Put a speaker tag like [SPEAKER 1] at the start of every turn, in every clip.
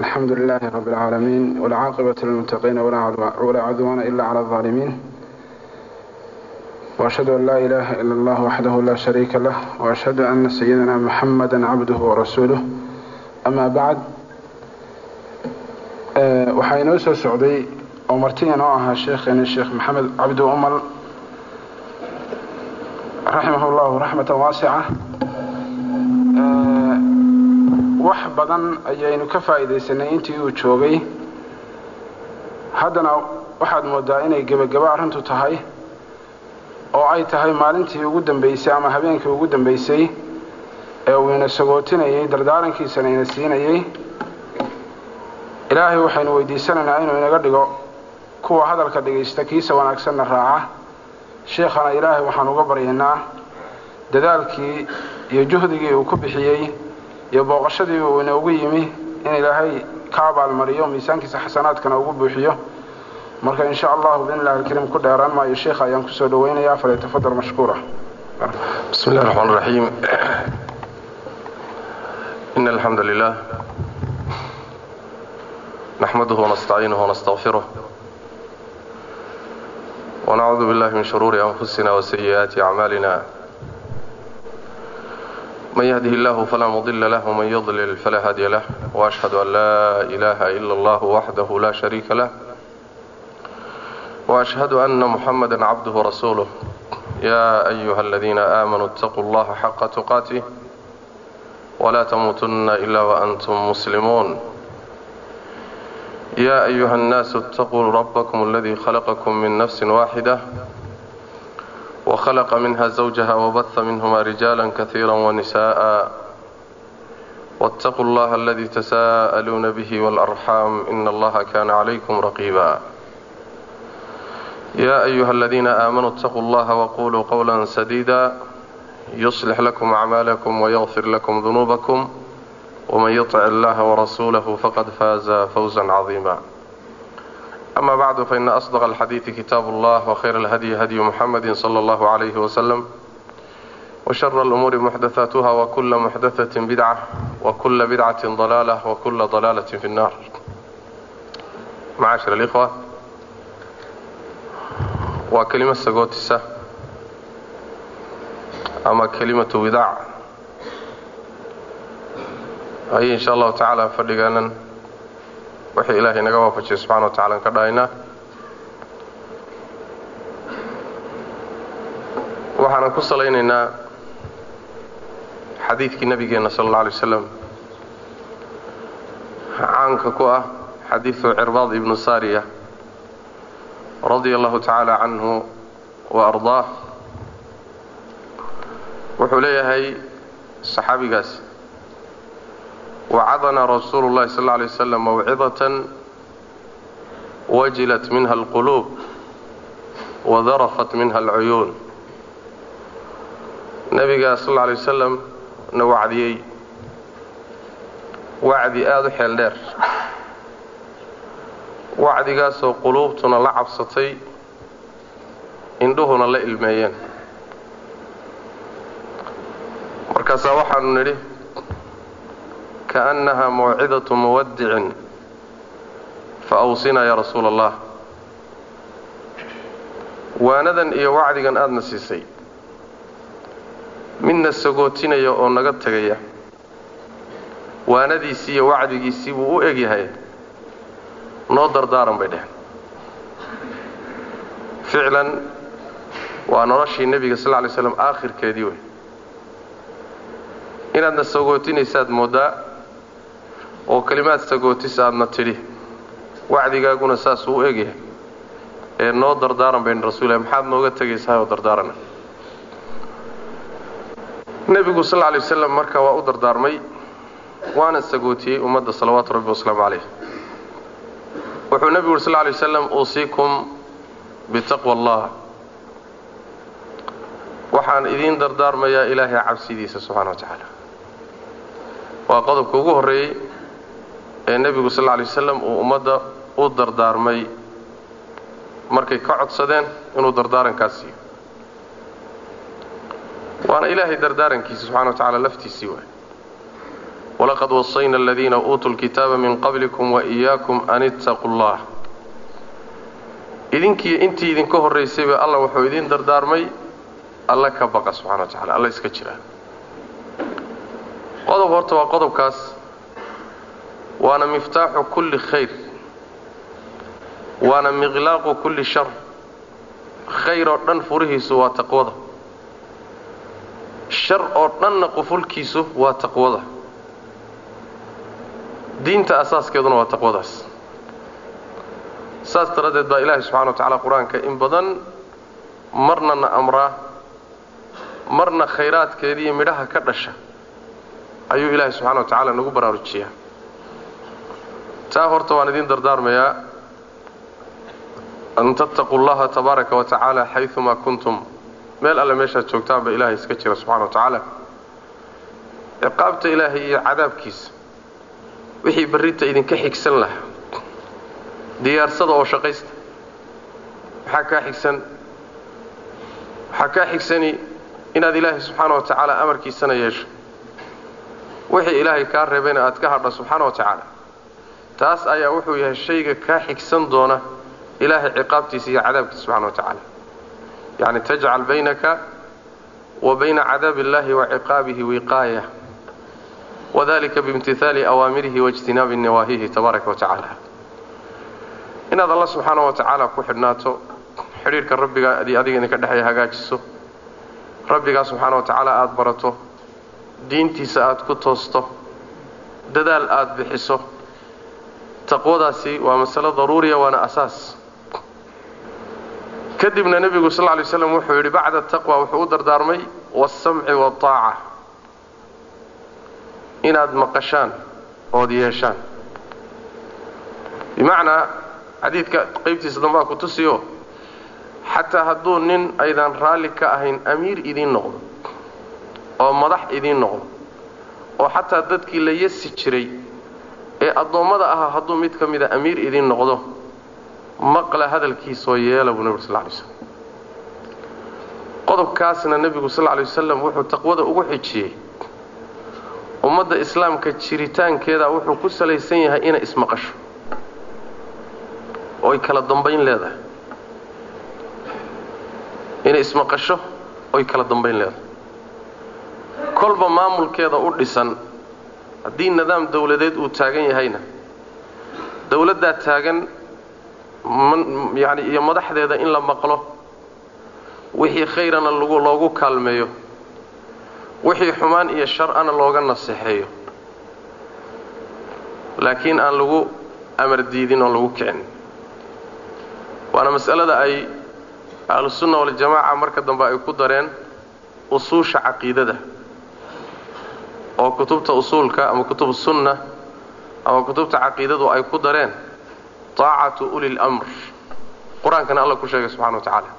[SPEAKER 1] الحمد لله رب العالمين والعاقبة للمتقين ولا عدوان إلا على الظالمين وأشهد أن لا إله إلا الله وحده لا شريك له وأشهد أن سيدنا محمدا عبده ورسوله أما بعد waxaa inoo soo socday oo martiya noo ahaa sheekheeni sheekh maxamed cabdi umal raximah اllahu raxmatan waasica wax badan ayaynu ka faa'iidaysanay intii uu joogay haddana waxaad moodaa inay gebagabo arrintu tahay oo ay tahay maalintii ugu dambaysay ama habeenkii ugu dambaysay ee uu ina sagootinayay dardaarankiisana ina siinayay ilaahay waxaynu weydiisanaynaa inuu inaga dhigo kuwa hadalka dhegaysta kiisa wanaagsanna raaca sheekhana ilaahay waxaan uga baryaynaa dadaalkii iyo juhdigii uu ku bixiyey iyo booqashadii uu inoogu yimi in ilaahay ka abaalmariyo miisaankiisa xasanaadkana ugu buuxiyo marka in sha allahu biidn illahi alkariim ku dheeraan maayo sheekha ayaan kusoo dhawaynayaa falyatafadal mashkuura
[SPEAKER 2] bismi illahi raxmaan raxiim in alxamdu lilah نحمده ونستعينه ونستغفره ونعوذ بالله من شرور أنفسنا وسيئات أعمالنا من يهده الله فلا مضل له ومن يضلل فلا هادي له وأشهد أن لا إله إلا الله وحده لا شريك له وأشهد أن محمدا عبده ورسوله يا أيها الذين آمنوا اتقوا الله حق تقاته ولا تموتن إلا وأنتم مسلمون يا أيها الناس اتقوا ربكم الذي خلقكم من نفس واحدة وخلق منها زوجها وبث منهما رجالا كثيرا ونساء واتقوا الله الذي تساءلون به والأرحام إن الله كان عليكم رقيبا يا أيها الذين آمنوا اتقوا الله وقولوا قولا سديدا يصلح لكم أعمالكم ويغفر لكم ذنوبكم ومن يطع الله ورسوله فقد فاز فوزا عظيما أما بعد فإن أصدق الحديث كتاب الله وخير الهدي هدي محمد صلى الله عليه وسلم وشر الأمور محدثاتها وكل محدثة بدعة وكل بدعة ضلالة وكل ضلالة في النار معاشر الإخوة وكلمة سقوتسة أما كلمة وداع ayay insha allahu tacaala fadhigaanan wixii ilaahay naga waafajiyay subxana wa tacala an ka dhahaynaa waxaanan ku salaynaynaa xadiidkii nabigeenna sala alla alay wasalam caanka ku ah xadiidu cirbaad ibnu saariya radia allahu tacaala canhu wa ardaah wuxuu leeyahay saxaabigaas wacadana rasuulu اllahi sal lla alay waslam mawcidatan wajilat minha alquluub wadarafat minha alcuyuun nebigaa sal lla alay wasalam na wacdiyey wacdi aada u xeel dheer wacdigaasoo quluubtuna la cabsatay indhuhuna la ilmeeyeen markaasaa waxaanu nidhi kaأnnaha mawcidaة muwadicin faawsinaa ya rasuula allah waanadan iyo wacdigan aadna siisay midna sagootinaya oo naga tegaya waanadiisii iyo wacdigiisii buu u egyahay noo dardaaran bay dheheen ficlan waa noloshii nebiga sal lla lay slam aakhirkeedii wey inaadna sagootinaysaad mooddaa oo kelimaad sagootis aadna tidhi wacdigaaguna saasuu u egyahay ee noo dardaaran bayn rasuulilah maxaad nooga tegaysahay oo dardaarana nebigu sal lla lay wasalam marka waa u dardaarmay waana sagootiyey ummadda salawaatu rabbi wasalaamu calayh wuxuu nebigu uri sal lla lay wasalam uusiikum bitaqwa allah waxaan idiin dardaarmayaa ilaahay cabsidiisa subxana wa tacaala waa qodobka ugu horreeyey ee nebigu sal lla lay wasalam uu ummadda u dardaarmay markay ka codsadeen inuu dardaarankaas siiyo waana ilaahay dardaarankiisa subxana wa tacala laftiisii waay walaqad wasayna aladiina uutuu lkitaaba min qablikum waiyaakum an ittaquu llah idinkii intii idinka horraysayba alla wuxuu idiin dardaarmay alla ka baqa subxana wa tacala alla iska jira qodob horta waa qodobkaas waana miftaaxu kulli khayr waana miqlaaqu kulli shar khayr oo dhan furihiisu waa taqwada shar oo dhanna qufulkiisu waa taqwada diinta asaaskeeduna waa taqwadaas saas daraaddeed baa ilaahay subxana wa tacaala qur-aanka in badan marna na amraa marna khayraadkeediiyo midhaha ka dhasha ayuu ilaahay subxana wa tacaala nagu baraarujiyaa taa horta waan idiin dardaarmayaa an tattaquu llaha tabaaraka wa tacaala xayumaa kuntum meel alle meeshaad joogtaanba ilaahay iska jira subxana wa tacaala ciqaabta ilaahay iyo cadaabkiisa wixii barrinta idinka xigsan lahaa diyaarsada oo shaqaysta maxaa kaa xigsan waxaa kaa xigsani inaad ilaahay subxaana wa tacaala amarkiisana yeesho wixii ilaahay kaa reebayna aad ka hadha subxaana wa tacaala taas ayaa wuxuu yahay shayga kaa xigsan doona ilaahay ciqaabtiisa iyo cadaabkiisa subxana wa tacaala yacni tajcal baynaka wa bayna cadaabi illahi wa ciqaabihi wiqaaya wadalika biimtihaali awaamirihi waijtinaabi nawaahihi tabaaraka wa tacaala inaad alla subxaana wa tacaala ku xidhnaato xidhiidhka rabbiga adiga idinka dhexeeya hagaajiso rabbigaa subxaana wa tacaala aada barato diintiisa aada ku toosto dadaal aada bixiso taqwadaasi waa masalo daruuriya waana asaas kadibna nebigu sal lla lay slam wuxuu yidhi bacda taqwa wuxuu u dardaarmay waasamci waataaca inaad maqashaan ood yeeshaan bimacnaa xadiidka qaybtiisa dambaa ku tusiyo xataa hadduu nin aydan raalli ka ahayn amiir idiin noqdo oo madax idiin noqdo oo xataa dadkii la yasi jiray ee addoommada ahaa hadduu mid ka mida amiir idiin noqdo maqla hadalkiisoo yeela buu nebigu sal ly slam qodobkaasna nebigu sal ly wasalam wuxuu taqwada ugu xijiyey ummadda islaamka jiritaankeeda wuxuu ku salaysan yahay inay ismaqasho oy kala dambayn leedahay inay ismaqasho oy kala dambayn leedahay kolba maamulkeeda u dhisan haddii nidaam dawladeed uu taagan yahayna dawladdaa taagan yani iyo madaxdeeda in la maqlo wixii khayrana lagu loogu kaalmeeyo wixii xumaan iyo shar-ana looga naseexeeyo laakiin aan lagu amar diidin oon lagu kicin waana mas'alada ay ahlusunna waljamaaca marka dambe ay ku dareen usuusha caqiidada oo kutubta usuulka ama kutub sunna ama kutubta caqiidadu ay ku dareen taacatu uli lamr qur-aankana alla ku sheegay subxana wa tacaala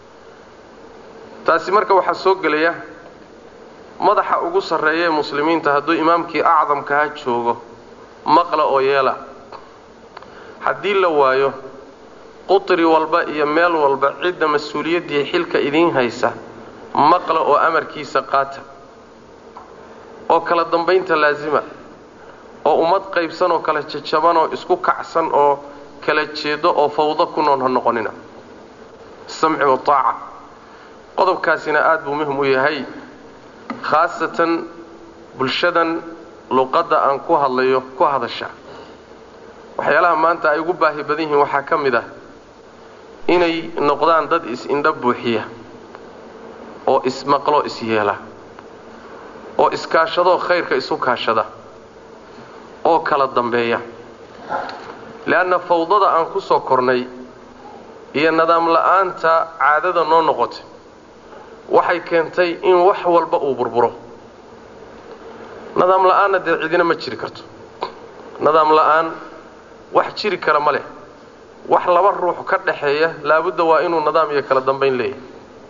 [SPEAKER 2] taasi marka waxaa soo gelaya madaxa ugu sarreeya ee muslimiinta hadduu imaamkii acdamkaha joogo maqla oo yeela haddii la waayo qutri walba iyo meel walba cidda mas-uuliyaddii xilka idiin haysa maqla oo amarkiisa qaata oo kala dambaynta laasima oo ummad qaybsan oo kala jajaban oo isku kacsan oo kala jeedo oo fawdo ku nool ha noqonina samci wataaca qodobkaasina aada buu muhim u yahay khaasatan bulshadan luqadda aan ku hadlayo ku hadasha waxyaalaha maanta ay ugu baahi badan yihiin waxaa ka mid ah inay noqdaan dad is-indha buuxiya oo ismaqlo is-yeela oo iskaashadoo khayrka isu kaashada oo kala dambeeya leanna fawdada aan ku soo kornay iyo nidaam la'aanta caadada noo noqotay waxay keentay in wax walba uu burburo nidaam la'aanna dee cidina ma jiri karto nidaam la'aan wax jiri kara ma leh wax laba ruux ka dhaxeeya laabudda waa inuu nidaam iyo kala dambayn leeyahay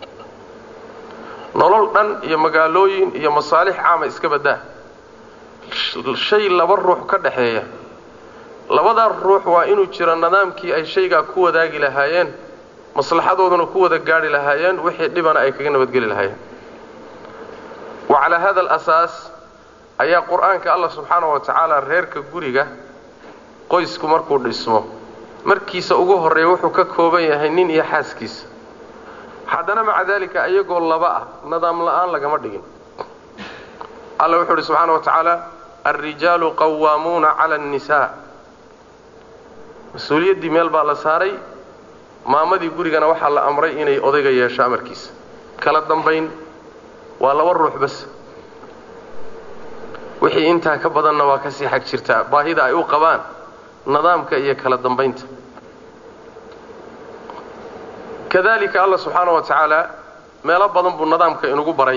[SPEAKER 2] nolol dhan iyo magaalooyin iyo masaalix caama iska baddaa shay laba ruux ka dhaxeeya labadaa ruux waa inuu jiro nidaamkii ay shaygaa ku wadaagi lahaayeen maslaxadooduna ku wada gaadhi lahaayeen wixii dhibana ay kaga nabadgeli lahaayeen wa calaa hada alasaas ayaa qur-aanka allah subxaana wa tacaala reerka guriga qoysku markuu dhismo markiisa ugu horreeya wuxuu ka kooban yahay nin iyo xaaskiisa haddana maca daalika iyagoo laba ah nidaam la'aan lagama dhigin alla wuxuu uhi subxaana wa tacaala alrijaalu qawaamuuna cala annisaa mas-uuliyaddii meel baa la saaray maamadii gurigana waxaa la amray inay odayga yeesho amarkiisa kala dambayn waa laba ruux bas wixii intaa ka badanna waa kasii xag jirtaa baahida ay u qabaan nidaamka iyo kala dambaynta kadalika allah subxaana wa tacaala meelo badan buu nidaamka inugu baray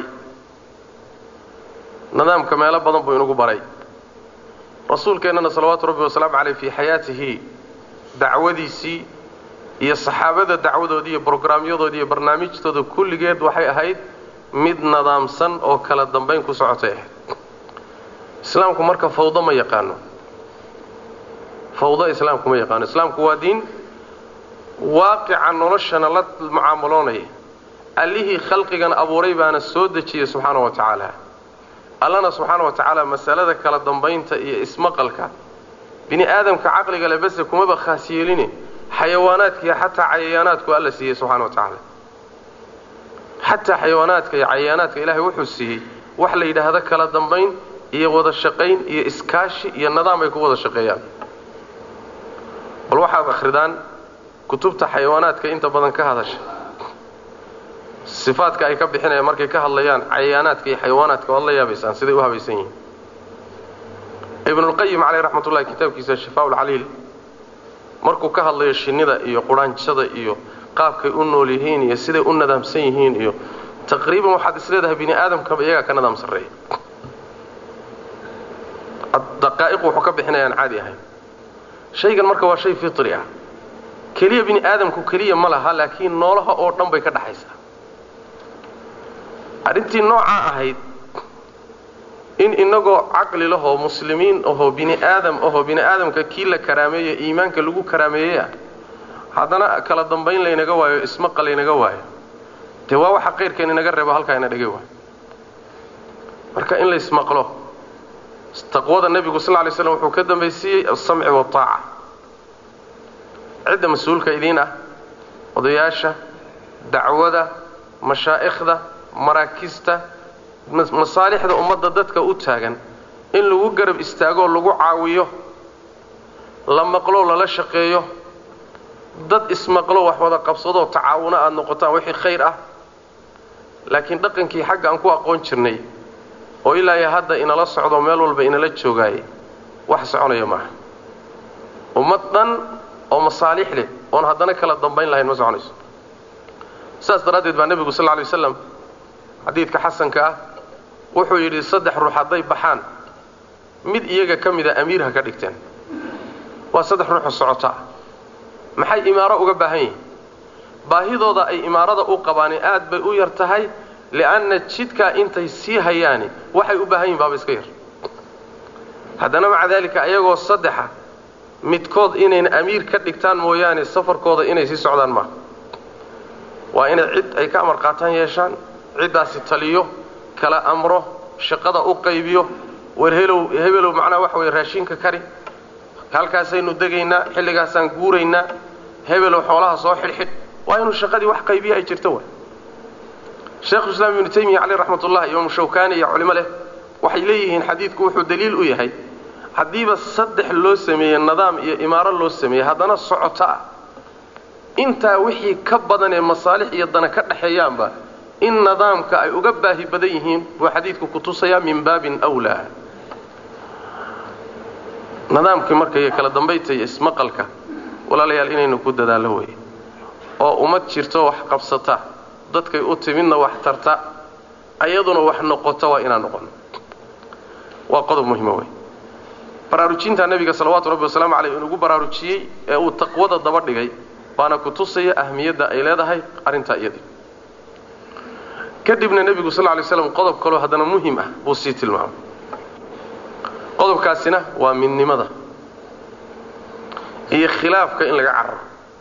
[SPEAKER 2] nidaamka meelo badan buu inugu baray rasuulkeennana salawaatu rabbi wasalaamu caleyh fii xayaatihi dacwadiisii iyo saxaabada dacwadoodii iyo brograamyadoodii iyo barnaamijtooda kulligeed waxay ahayd mid nidaamsan oo kala dambayn ku socotay ahayd islaamku marka fawdo ma yaqaano fawdo islaamku ma yaqaano islaamku waa diin waaqica noloshana la mucaamaloonaya allihii khalqigan abuuray baana soo dejiyey subxaana wa tacaala allana subxaana wa tacaala masalada kala dambaynta iyo ismaqalka bini aadamka caqliga le base kumaba khaas yeeline xayawaanaadka iyo xataa cayayaanaadku alla siiyey subxana wa tacaala xataa xayawaanaadka iyo cayayaanaadka ilaahay wuxuu siiyey wax la yidhaahdo kala dambayn iyo wada shaqayn iyo iskaashi iyo nidaam ay ku wada shaqeeyaan bal waxaad akhridaan kutubta xayawaanaadka inta badan ka hadasha sifaadka ay ka bixinayaan markay ka hadlayaan cayayaanaadka iyo xayawaanaadka waad la yaabaysaan siday u habaysan yihiin ibnulqayim caleyh raxmat ullahi kitaabkiisa shifaa ulcaliil markuu ka hadlayo shinnida iyo quraanjada iyo qaabkay u nool yihiin iyo siday u nadaamsan yihiin iyo taqriiban waxaad isleedahay bini aadamkaba iyagaa ka nadaam sarreeya daqaa'iqu wuxuu ka bixinayaan caadi ahayn shaygan marka waa shay fitri ah keliya bini aadamku keliya ma laha laakiin noolaha oo dhan bay ka dhaxaysaa arrintii noocaa ahayd in inagoo caqli lahoo muslimiin ahoo bini aadam ahoo bini aadamka kii la karaameeye iimaanka lagu karaameeyeyah haddana kala dambayn laynaga waayo ismaqa laynaga waayo dee waa waxa qayrkeen inaga reebo halkaa ina dhigay waayo marka in la ismaqlo taqwada nebigu sal lay slam wuxuu ka dambaysiiyey alsamci waataaca cidda mas-uulka idiin ah odayaasha dacwada mashaa'ikhda maraakista masaalixda ummadda dadka u taagan in lagu garab istaagoo lagu caawiyo la maqlo lala shaqeeyo dad ismaqlo wax wada qabsadoo tacaawuno aada noqotaan wixii khayr ah laakiin dhaqankii xagga aan ku aqoon jirnay oo ilaa iyo hadda inala socdo meel walba inala joogaaye wax soconaya maaha ummad dhan oo masaalix leh oon haddana kala dambayn lahayn ma soconayso saas daraaddeed baa nebigu sal lla lay waslam xadiidka xasanka ah wuxuu yidhi saddex ruux hadday baxaan mid iyaga ka mida amiir ha ka dhigteen waa saddex ruuxoo socota ah maxay imaaro uga baahan yihiin baahidooda ay imaarada u qabaani aad bay u yar tahay li'anna jidkaa intay sii hayaani waxay u baahan yihin baaba iska yar haddana maca daalika ayagoo saddexa midkood inayna amiir ka dhigtaan mooyaane safarkooda inay sii socdaan maaha waa inay cid ay ka amar qaataan yeeshaan ciddaasi taliyo kala amro shaqada u qaybiyo war helow hebelow macnaha waxa weye raashinka kari halkaasaynu degaynaa xilligaasaan guuraynaa hebelow xoolaha soo xidhxidh waa inuu shaqadii wax qaybiya ay jirto wa sheekhu islaam ibnu taymiya caleyh raxmat ullah imaamu shawkani iyo culimo leh waxay leeyihiin xadiidku wuxuu daliil u yahay haddiiba saddex loo sameeye nidaam iyo imaaro loo sameeyey haddana socoto ah intaa wixii ka badan ee masaalix iyo dana ka dhexeeyaanba in nidaamka ay uga baahi badan yihiin buu xadiidku ku tusayaa min baabin wlaa nidaamkii marka iyo kala dambaynta iyo ismaqalka walaalayaal inaynu ku dadaallo weeye oo ummad jirto wax qabsata dadkay u timidna wax tarta ayaduna wax noqota waa inaan noqono waa qodob muhima wey baraarujinta nebiga salawaatu rabbi wasalaamu caleyh inugu baraarujiyey ee uu taqwada daba dhigay baana ku tusaya ahmiyadda ay leedahay arrintaa iyadii kadibna nebigu sal lay slam qodob kaloo haddana muhim ah buu sii tilmaamay qodobkaasina waa midnimada iyo khilaafka in laga cararo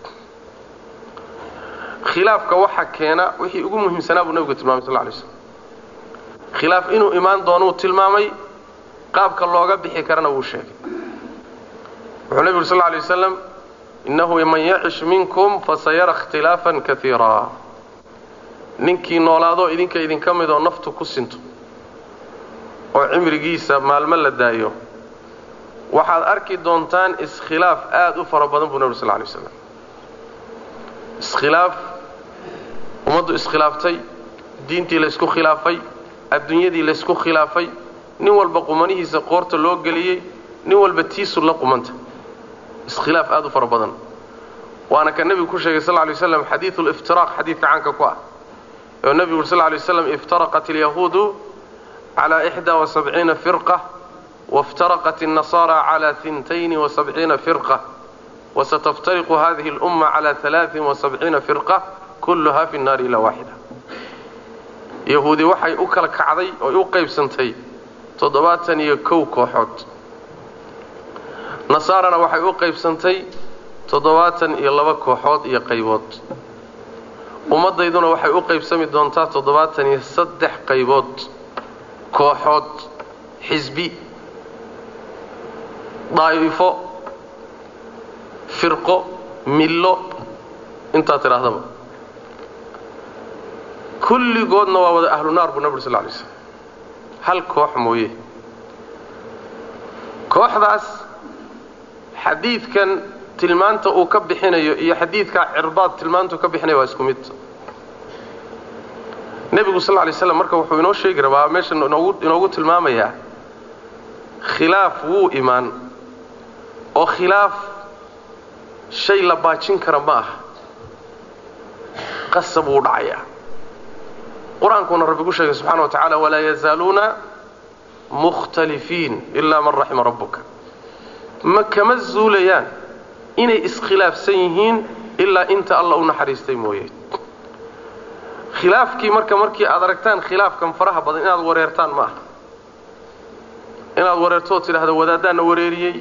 [SPEAKER 2] khilaafka waxa keena wixii ugu muhiimsanaa buu nebigu tilmamay sal lay slam khilaaf inuu imaan doonuu tilmaamay qaabka looga bixi karana wuu sheegay wuxuu nebigu uri sal lla alay wasalam innahu man yacish minkum fasayara ikhtilaafan kaiira ninkii noolaadoo idinka idinka mid oo naftu ku sinto oo cimrigiisa maalmo la daayo waxaad arki doontaan iskhilaaf aada u fara badan buu nebi sal lla alay waslam iskhilaaf ummaddu iskhilaaftay diintii laysku khilaafay adduunyadii laysku khilaafay nin walba qumanihiisa qoorta loo geliyey nin walba tiisu la qumanta iskhilaaf aada u fara badan waana ka nebigu ku sheegay sal lla alay waslam xadiidu liftiraaq xadiidka caanka ku ah oo nebigu uri sal lla alay waslam iftaraqat alyahuudu calaa ixdaa wa sabciina firqa waftaraqat النasara calى ثintayni وasabciina firqa wasataftariqu hadihi اlأuma calى ثalaaثin وasabciina firqa kulluha fi الnaari ilaa waaxida yahuudi waxay u kala kacday oy u qaybsantay toddobaatan iyo kow kooxood nasaarana waxay u qaybsantay toddobaatan iyo laba kooxood iyo qaybood ummaddayduna waxay u qaybsami doontaa toddobaatan iyo saddex qaybood kooxood xisbi daa'ifo firqo millo intaa tidhaahdaba kulligoodna waa wada ahlu naar buu nabig sal lay slam hal koox mooye kooxdaas xadiidkan tilmaanta uu ka bixinayo iyo xadiidkaa cirbaad tilmaantuu ka bixinayo waa isku mid nebigu sal lay slam marka wuxuu inoo sheegi rabaa meesha inoogu tilmaamayaa khilaaf wuu imaan oo khilaaf shay la baajin kara ma aha qasab wuu dhacayaa qur-aankuuna rabbi ku sheegay subxana wa tacaala walaa yazaaluuna mukhtalifiin ilaa man raxima rabbuka ma kama zuulayaan inay iskhilaafsan yihiin ilaa inta alla u naxariistay mooye khilaafkii marka markii aad aragtaan khilaafkan faraha badan inaad wareertaan ma aha inaad wareerto oo tidhaahdo wadaaddaana wareeriyey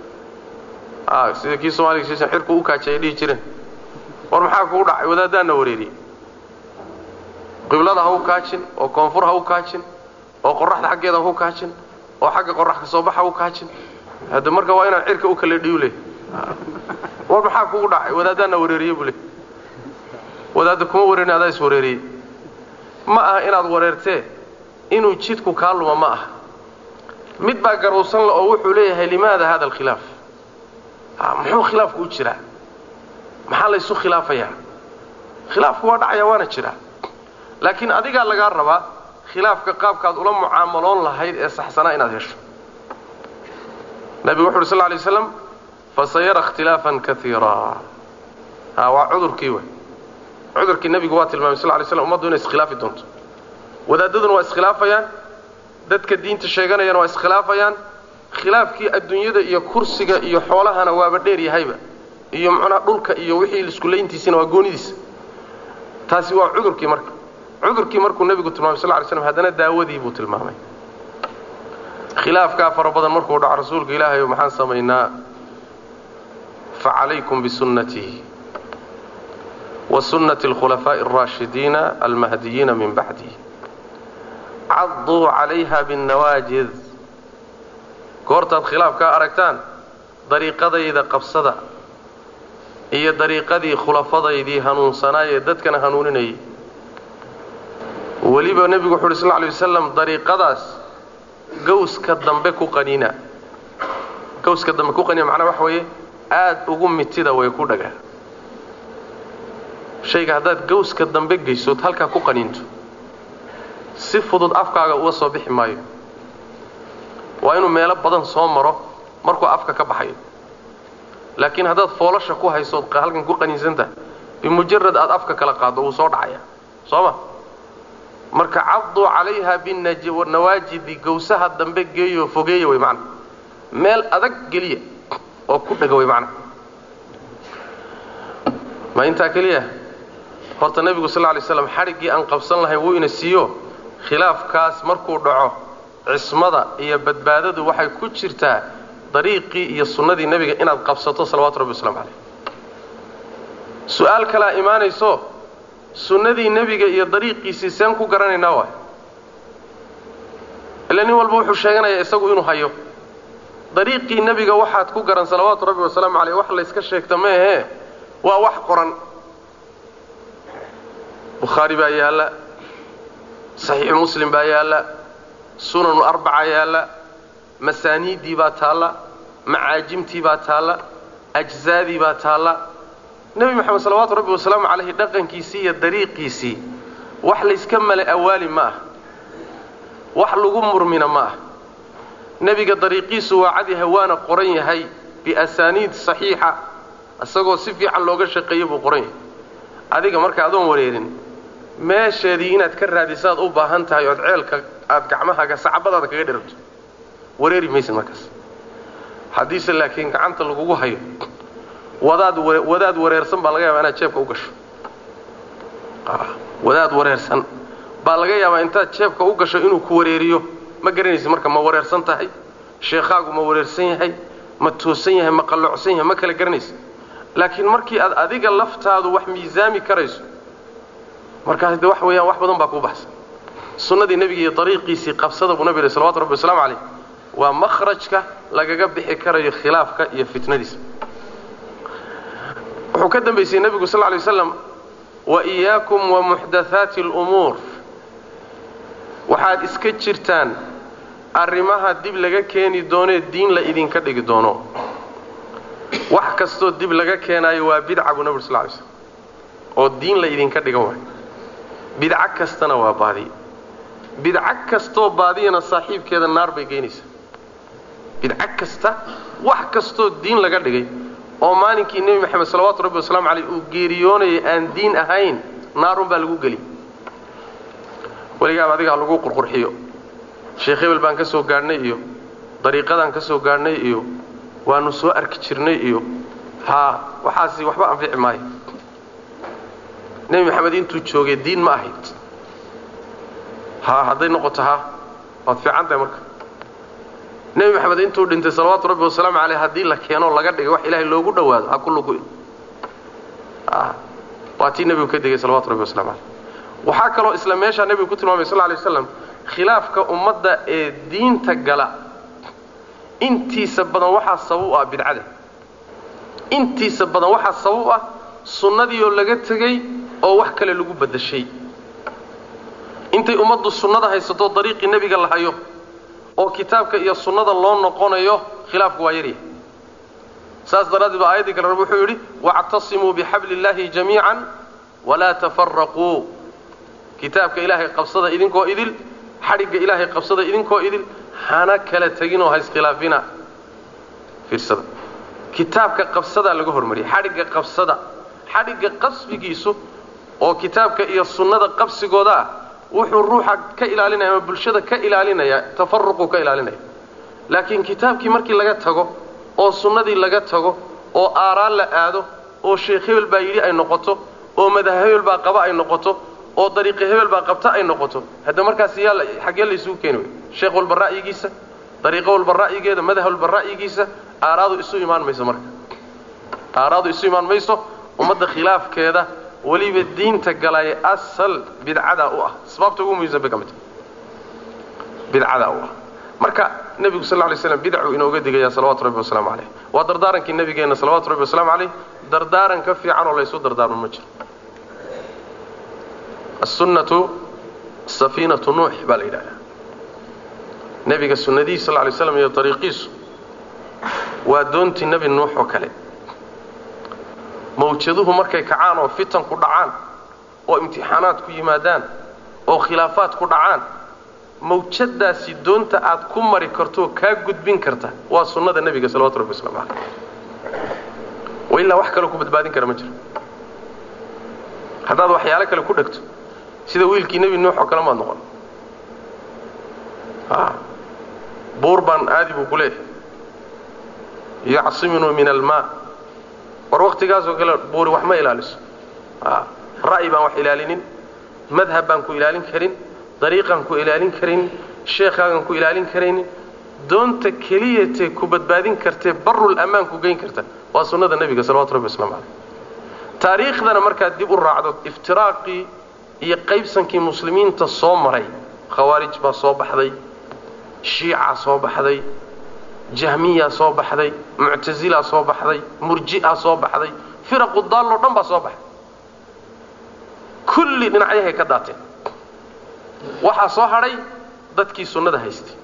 [SPEAKER 2] sida kii somaaliga shiishan xirku u kaajay ay dhihi jireen war maxaa kugu dhacay wadaaddaana wareeriyey qiblada ha u kaajin oo koonfur ha u kaajin oo qoraxda xaggeeda ha u kaajin oo xagga qorax ka soo bax ha u kaajin hadda marka waa inaan cirka u kala dhiiw leh war maxaa kugu dhacay wadaaddaana wareeriyey buu le wadaadda kuma wareerin adaa is wareeriyey ma aha inaad wareertee inuu jidku kaa luma ma aha mid baa garowsan le oo wuxuu leeyahay limaada hada alkhilaaf muxuu khilaafku u jiraa maxaa laysu khilaafayaa khilaafku waa dhacaya waana jiraa laakiin adigaa lagaa rabaa khilaafka qaabkaad ula mucaamaloon lahayd ee saxsanaa inaad hesho nabigu wuxu uhi sal ly slam fasayara ikhtilaafan kaiira ha waa cudurkii wey cudurkii nebigu waa tilmaamay sal lay slam ummaddu inay iskhilaafi doonto wadaadaduna waa iskhilaafayaan dadka diinta sheeganayana waa iskhilaafayaan khilaafkii adduunyada iyo kursiga iyo xoolahana waaba dheer yahayba iyo macnaha dhulka iyo wixii iskulayntiisina waa goonidiisa taasi waa cudurkii marka cudurkii markuu nebigu tilmaamay sal ly slam haddana daawadii buu tilmaamay khilaafkaa fara badan markuu dhaco rasuulka ilaahayo maxaan samaynaa facalaykum bisunnatii wa sunnati alkhulafaa'i alraashidiina almahdiyiina min bacdi cadduu calayha binnawaajid goortaad khilaafkaa aragtaan dariiqadayda qabsada iyo dariiqadii khulafadaydii hanuunsanaayee dadkana hanuuninayay weliba nebigu wuxu uhi sal lay wasalam dariiqadaas gawska dambe ku qaniina gawska dambe ku qaniina macnaa waxa weeye aad ugu mitida way ku dhagaa shayga haddaad gawska dambe geysood halkaa ku qaniinto si fudud afkaaga uga soo bixi maayo waa inuu meelo badan soo maro markuu afka ka baxayo laakiin haddaad foolasha ku haysood halkan ku qaniinsantahay bimujarad aad afka kala qaaddo wuu soo dhacaya soo ma marka cadduu calayha binawaajidi gawsaha dambe geeyoo fogeeya way macana meel adag geliya oo ku dhaga way macana ma intaa keliya horta nebigu sal lay slam xadhiggii aan qabsan lahayn wuu ina siiyo khilaafkaas markuu dhaco cismada iyo badbaadadu waxay ku jirtaa dariiqii iyo sunnadii nebiga inaad qabsato salawaatu rabbi waslamu caleyh su-aal kalaa imaanayso sunnadii nebiga iyo dariiqiisii seen ku garanaynaa waay ila nin walba wuxuu sheeganayaa isagu inuu hayo dariiqii nebiga waxaad ku garan salawaatu rabbi wasalaamu caleyh wax layska sheegta meehee waa wax qoran bukhaari baa yaalla saxiixu muslim baa yaalla sunanu arbaca yaalla masaaniiddii baa taalla macaajimtii baa taalla ajzaadii baa taalla nebi moxamed salawaatu rabbi wasalaamu calayhi dhaqankiisii iyo dariiqiisii wax layska male awaali ma ah wax lagu murmina ma ah nebiga dariiqiisu waa cadi hawaana qoran yahay biasaaniid saxiixa isagoo si fiican looga shaqeeyey buu qoran yahay adiga marka adoon wareerin meesheedii inaad ka raadisaad u baahan tahay ood ceelka aad gacmahaaga sacbadaada kaga dhirabto wareeri maysid markaas haddiise laakiin gacanta lagugu hayo wadaad wadaad wareersan baa laga yaabaa inaad jeebka u gasho wadaad wareersan baa laga yaabaa intaad jeebka u gasho inuu ku wareeriyo ma garanaysid marka ma wareersan tahay sheekhaagu ma wareersan yahay ma toosan yahay ma qalloocsan yahay ma kala garanaysid laakiin markii aad adiga laftaadu wax miisaami karayso markaas de wax weeyaan wax badan baa kuu baxsan sunnadii nebiga iyo dariiqiisii qabsada buu nabi yihi salawatu rabbi wasalaamu calayh waa makhrajka lagaga bixi karayo khilaafka iyo fitnadiisa wuxuu ka dambaysay nebigu sal lay waslam wa iyaakum wa muxdathaati alumuur waxaad iska jirtaan arrimaha dib laga keeni doonee diin la idinka dhigi doono wax kastoo dib laga keenaayo waa bidca buu nabig sal lay slm oo diin la idinka dhigan waayo bidco kastana waa baadi bidco kastoo baadiyana saaxiibkeeda naar bay geynaysaa bidco kasta wax kastoo diin laga dhigay oo maalinkii nebi maxamed salawaatu rabbi wasalaamu caleyh uu geeriyoonayay aan diin ahayn naarun baa lagu geli weligaaba adiga ha lagu qurqurxiyo sheekh hebel baan ka soo gaadhnay iyo dariiqadaan ka soo gaadhnay iyo waanu soo arki jirnay iyo haa waxaasi waxba anfici maayo nebi maxamed intuu joogay diin ma ahayd haa hadday noqoto haa waad fiican tahay marka nebi maxamed intuu dhintay salawaatu rabbi wasalaamu caleyh haddii la keenoo laga dhigay wax ilaahay loogu dhowaado ha ku lugu waa tii nebigu ka degay salawatu rabbi waslamu caleyh waxaa kaloo isla meeshaa nebigu ku tilmaamay sal lay waslam khilaafka ummadda ee diinta gala intiisa badan waxaa sabab u ah bidcada intiisa badan waxaa sabab u ah sunnadii oo laga tegey oo wax kale lagu badashay intay ummaddu sunnada haysato dariiqii nebiga la hayo oo kitaabka iyo sunnada loo noqonayo khilaafku waa yaryahay saas daraaddeed ba aayaddii kale rab wuxuu yidhi wactasimuu bixabli illaahi jamiican walaa tafaraquu kitaabka ilaahay qabsada idinkoo idil xadhigga ilaahay qabsada idinkoo idil hana kala teginoo ha iskhilaafina fiirsada kitaabka qabsadaa laga hormariyay xadhigga qabsada xadhigga qasbigiisu oo kitaabka iyo sunnada qabsigooda ah wuxuu ruuxa ka ilaalinaya ama bulshada ka ilaalinaya tafaruquu ka ilaalinaya laakiin kitaabkii markii laga tago oo sunnadii laga tago oo aaraan la aado oo sheekh hebel baa yidhi ay noqoto oo madah hebel baa qaba ay noqoto oo dariiqi hebel baa qabta ay noqoto hadda markaas yaa xaggee laysugu keeni wey sheekh walba ra'yigiisa dariiqo walba ra'yigeeda madah walba ra'yigiisa aaraadu isu imaan mayso marka aaraadu isu imaan mayso ummadda khilaafkeeda weliba diinta galay asal bidcadaa u ah asbaabta ugu muhiimsan bay ka mid tahay bidcadaa u ah marka nebigu sal lay slam bidcuu inooga digaya salawatu rabbi wasalaamu caleyh waa dardaarankii nebigeenna salawatu rabbi wasalaamu caleyh dardaaran ka fiican oo laysu dardaarmo ma jiro assunnatu safiinatu nuux baa la yidhahdaa nebiga sunnadiisa sal lay slam iyo dariiqiisu waa doontii nebi nuux oo kale mawjaduhu markay kacaan oo fitanku dhacaan oo imtixaanaad ku yimaadaan oo khilaafaad ku dhacaan mawjadaasi doonta aad ku mari kartooo kaa gudbin karta waa sunnada nebiga salawatu rabbi waslamu caleyh wa ilaa wax kaloo ku badbaadin kara ma jiro haddaad waxyaalo kale ku dhegto sida wiilkii nebi nuux oo kale maad noqon buur baan aadi buu ku leeyahay yacsiminuu min almaa war waktigaasoo kale buuri wax ma ilaaliso ra'yi baan wax ilaalinin madhab baan ku ilaalin karin dariiqaan ku ilaalin karin sheekhaagan ku ilaalin karaynin doonta keliyatee ku badbaadin kartee barul ammaan ku geyn karta waa sunnada nebiga salawatu rabbi waslamu caleyh taariikhdana markaad dib u raacdo iftiraaqii iyo qaybsankii muslimiinta soo maray khawaarij baa soo baxday shiicaa soo baxday jahmiyaa soo baxday muctasilaa soo baxday murji'aa soo baxday firaqu daalloo dhan baa soo baxday kulli dhinacyahay ka daateen waxaa soo hadhay dadkii sunnada haystay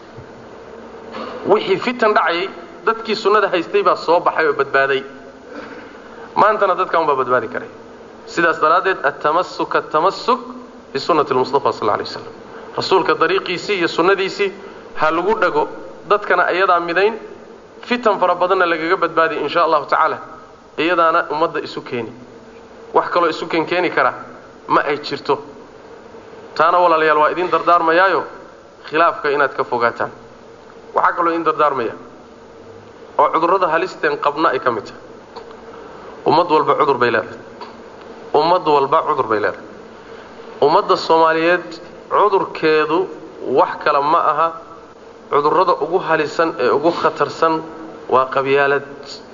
[SPEAKER 2] wixii fitan dhacayay dadkii sunnada haystay baa soo baxay oo badbaaday maantana dadkan baa badbaadi karay sidaas daraaddeed atamasuk atamasuk bisunnati lmustafa sal alay waslam rasuulka dariiqiisii iyo sunnadiisii ha lagu dhago dadkana iyadaa midayn fitan fara badanna lagaga badbaadiya insha allahu tacaala iyadaana ummadda isu keeni wax kaloo isu ken keeni kara ma ay jirto taana walaalayaal waa idin dardaarmayaayo khilaafka inaad ka fogaataan waxaa kaloo idin dardaarmaya oo cudurrada halisteen qabna ay ka mid tahay ummad walba cudur bay leedahay ummad walba cudur bay leedahay ummadda soomaaliyeed cudurkeedu wax kale ma aha cudurrada ugu halisan ee ugu khatarsan waa qabyaalad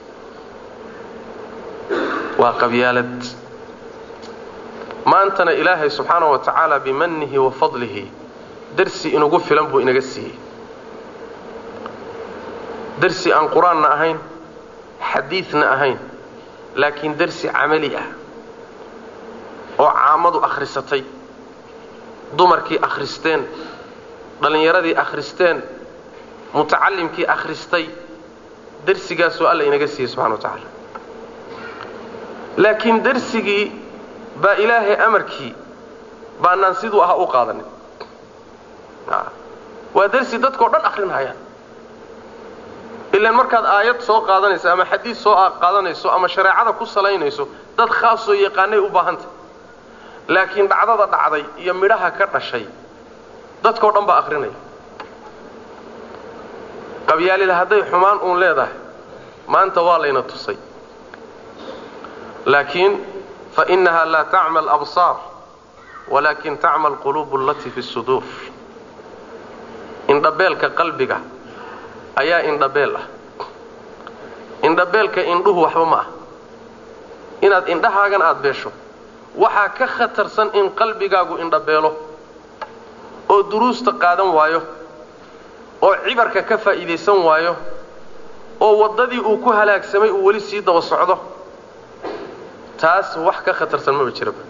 [SPEAKER 2] waa qabyaalad maantana ilaahay subxaana wa tacaala bimanihi wa fadlihi darsi inugu filan buu inaga siiyey darsi aan qur-aanna ahayn xadiidna ahayn laakiin darsi camali ah oo caamadu akhrisatay dumarkii akhristeen dhallinyaradii akhristeen mutacallimkii akhristay darsigaasoo alla inaga siiyey subxana wa tacaala laakiin darsigii baa ilaahay amarkii baanaan siduu ahaa u qaadanin waa darsi dadkao dhan akhrinhayaan ilaan markaad aayad soo qaadanayso ama xadiid soo qaadanayso ama shareecada ku salaynayso dad khaasoo yaqaanay u baahantah laakiin dhacdada dhacday iyo midhaha ka dhashay dadkao dhan baa akhrinaya qabyaalida hadday xumaan uun leedahay maanta waa layna tusay laakiin fainaha laa tacma alabsaar walaakin tacma alquluubu allatii fi suduur indhabeelka qalbiga ayaa indhabeel ah indhabeelka indhuhu waxba ma ah inaad indhahaagan aada beesho waxaa ka khatarsan in qalbigaagu indhabeelo oo duruusta qaadan waayo oo cibarka ka faa'iidaysan waayo oo waddadii uu ku halaagsamay uu weli sii daba socdo taas wax ka khatarsan maba jiraba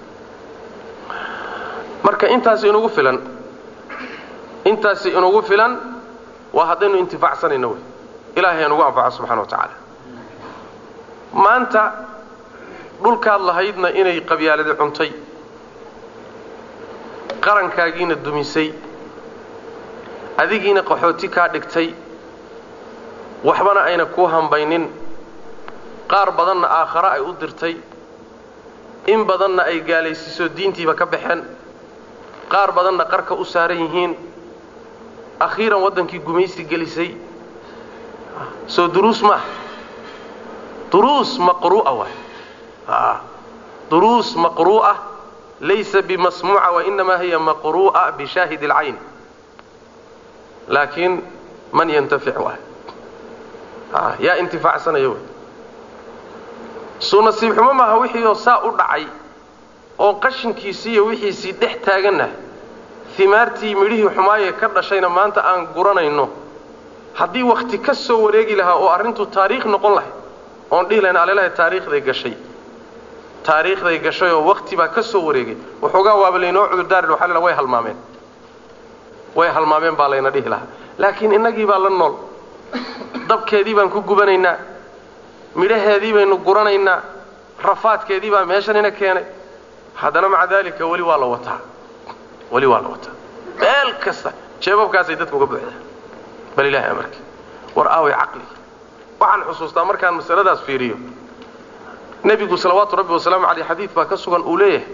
[SPEAKER 2] marka intaasi inugu filan intaasi inugu filan waa haddaynu intifaacsanayno wey ilaahay anugu anfaco subxana wa tacaala maanta dhulkaad lahaydna inay qabyaaladi cuntay qarankaagiina dumisay adigiina qaxooti kaa dhigtay waxbana ayna kuu hambaynin qaar badanna aakhare ay u dirtay in badanna ay gaalaysiiso diintiiba ka baxeen qaar badanna qarka u saaran yihiin akhiiran waddankii gumaysi gelisay soo duruus maaha duruus maqru'a waay duruus maqru'a laysa bimasmuuca wainamaa hiya maqru'a bishaahid اlcayn laakiin man yantafic waay yaa intifaacsanaya wey suu nasiib xumo maaha wixii oo saa u dhacay oo qashinkiisii iyo wixiisii dhex taaganna himaartii midhihii xumaayee ka dhashayna maanta aan guranayno haddii wakhti ka soo wareegi lahaa oo arrintu taariikh noqon lahay oon dhihi lahayn alelahay taariikhday gashay taariikhday gashay oo wakti baa ka soo wareegay waxoogaa waaba laynoo cudurdaari waxaa la way halmaameen way halmaameen baa layna dhihi lahaa laakiin innagii baa la nool dabkeedii baan ku gubanaynaa midhaheedii baynu guranaynaa rafaadkeedii baa meeshanina keenay haddana maca daalika weli waa la wataa weli waa la wataa meel kasta jeebabkaasay dadku uga buuxdaan bal ilaahay amarki war aaway caqli waxaan xusuustaa markaan masaladaas fiiriyo nebigu salawaatu rabbi wasalaamu caleyh xadiid baa ka sugan uu leeyahay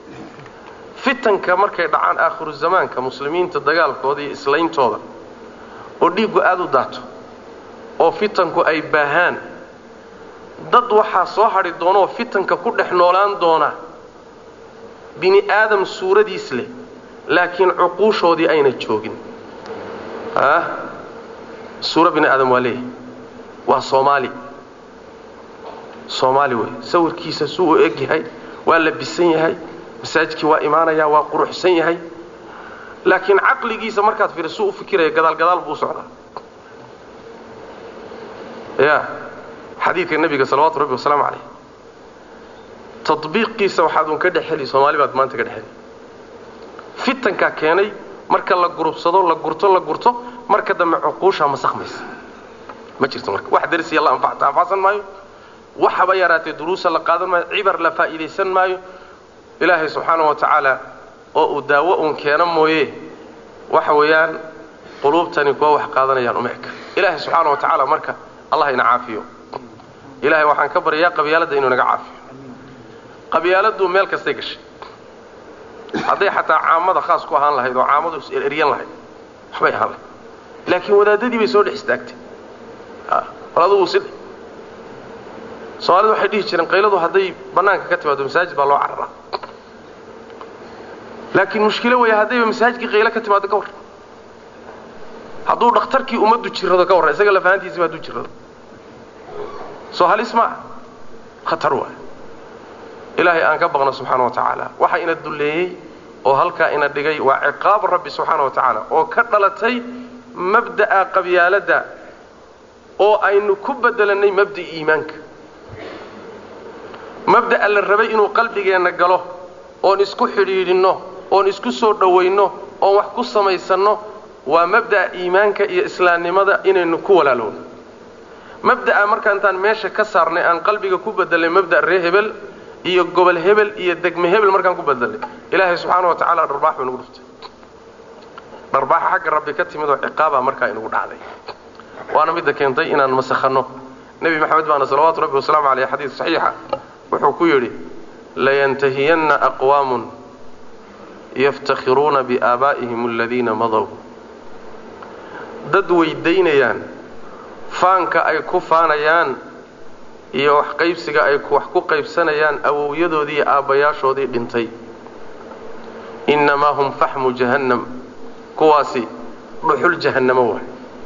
[SPEAKER 2] fitanka markay dhacaan aakhiru zamaanka muslimiinta dagaalkooda iyo islayntooda oo dhiiggu aada u daato oo fitanku ay baahaan dad waxaa soo hadhi doonaoo fitanka ku dhex noolaan doona bini aadam suuradiis leh laakiin cuquushoodii ayna joogin ah suuro bini aadam waa leeyahay waa soomaali soomaali wey sawirkiisa suu u eg yahay waa labisan yahay masaajidkii waa imaanayaa waa quruxsan yahay laakiin caqligiisa markaad fiiriso u fikiraya gadaal gadaal buu u socdaa ya xadiidka nebiga salawaatu rabbi wasalaamu calayh tadbiiqiisa waxaad un ka dhexheli soomaali baad maanta ka dhexheli fitankaa keenay marka la gurubsado la gurto la gurto marka dambe cuquushaa masakmaysa ma jirto marka wax darsiya la anfacsan maayo waxaba yaraatee duruusa la qaadan maayo cibar la faa'iidaysan maayo ilaahay subxaana wa tacaala oo uu daawo uun keeno mooye waxa weeyaan quluubtani kuwa wax qaadanayaan uma eka ilaahay subxaana wa tacaala marka allah ina caafiyo ilahay waxaan ka baryayaa qabyaaladda inuu naga caafiyo qabyaaladdu meel kastay gashay hadday xataa caamada khaas ku ahaan lahayd oo caamadu is ereryan lahayd waxbay ahaan lahayd laakiin wadaadadii bay soo dhex istaagtay bal adugu si soomaalidu waxay dhihi jireen qayladu hadday bannaanka ka timaado masaajid baa loo cararaa laakiin mushkilo weeye haddayba masaajidkii qaylo ka timaado ka warran hadduu dhakhtarkii ummaddu jirrado ka warran isaga lafahantiisiba hadduu jirrado soo halis ma ah khatar waay ilaahay aan ka baqno subxaana wa tacaala waxa ina dulleeyey oo halkaa ina dhigay waa ciqaab rabbi subxaana wa tacaala oo ka dhalatay mabda'a qabyaaladda oo aynu ku bedelannay mabda'i iimaanka mabda'a la rabay inuu qalbigeenna galo oon isku xidhiidhinno oon isku soo dhowayno oon wax ku samaysanno waa mabda'a iimaanka iyo islaamnimada inaynu ku walaalowno mabda'a marka intaan meesha ka saarnay aan qalbiga ku bedelnay mabda' ree hebel iyo gobol hebel iyo degme hebel markaan ku bedelnay ilaahay subxaana wa tacaala dharbaax buu inagu dhuftay dharbaaxa xagga rabbi ka timid oo ciqaabaa markaa inagu dhacday waana midda keentay inaan masakhanno nebi maxamed baana salawaatu rabbi wasalaamu caleyh xadiid saxiixa wuxuu ku yidhi layantahiyanna aqwaamun yaftakhiruuna biaabaa'ihim aladiina madow dad weydaynayaan faanka ay ku faanayaan iyo wax qaybsiga ay wax ku qaybsanayaan awowyadoodii iyo aabbayaashoodii dhintay innamaa hum faxmu jahannam kuwaasi dhuxul jahannamo waay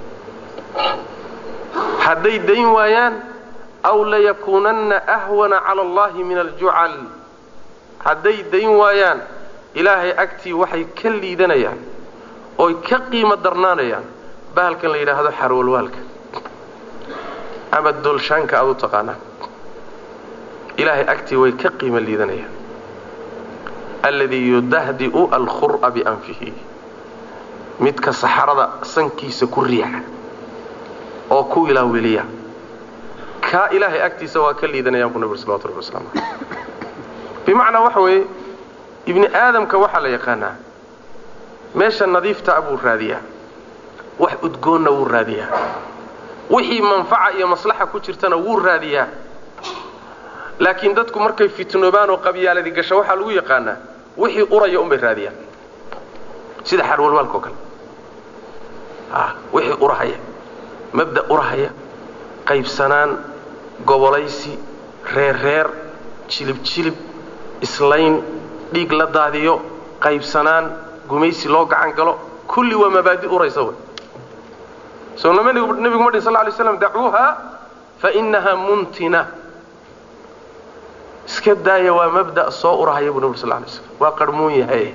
[SPEAKER 2] hadday dayn waayaan aw layakuunanna ahwana cala allahi min aljucal hadday dayn waayaan ilaahay agtii waxay ka liidanayaan ooy ka qiimo darnaanayaan bahalkan la yidhaahdo xarwalwaalka ama doolshaanka aad u taqaanaan ilaahay agtii way ka qiimo liidanayaan alladii yudahdi'u alkhur'a bianfihi midka saxarada sankiisa ku riixa oo ku ilaaweliya kaa ilaahay agtiisa waa ka liidanayaan buu nabig salawatu rabbi waslamu aleyh bimacnaa waxa weeye ibni aadamka waxaa la yaqaanaa meesha nadiiftaa buu raadiyaa wax udgoonna wuu raadiyaa wixii manfaca iyo maslaxa ku jirtana wuu raadiyaa laakiin dadku markay fitnoobaan oo qabyaaladi gasho waxaa lagu yaqaanaa wixii uraya unbay raadiyaan sida xarwalwaalka oo kale wixii urahaya mabda urahaya qaybsanaan gobolaysi reerreer jilib jilib islayn dhiig la daadiyo qaybsanaan gumaysi loo gacan galo kulli waa mabaadi uraysa wey soo nebigu ma dhin sal lay slam dacuuha fa innaha muntina iska daaya waa mabda' soo urahaya buu nabig sal lay slam waa qarhmuun yahay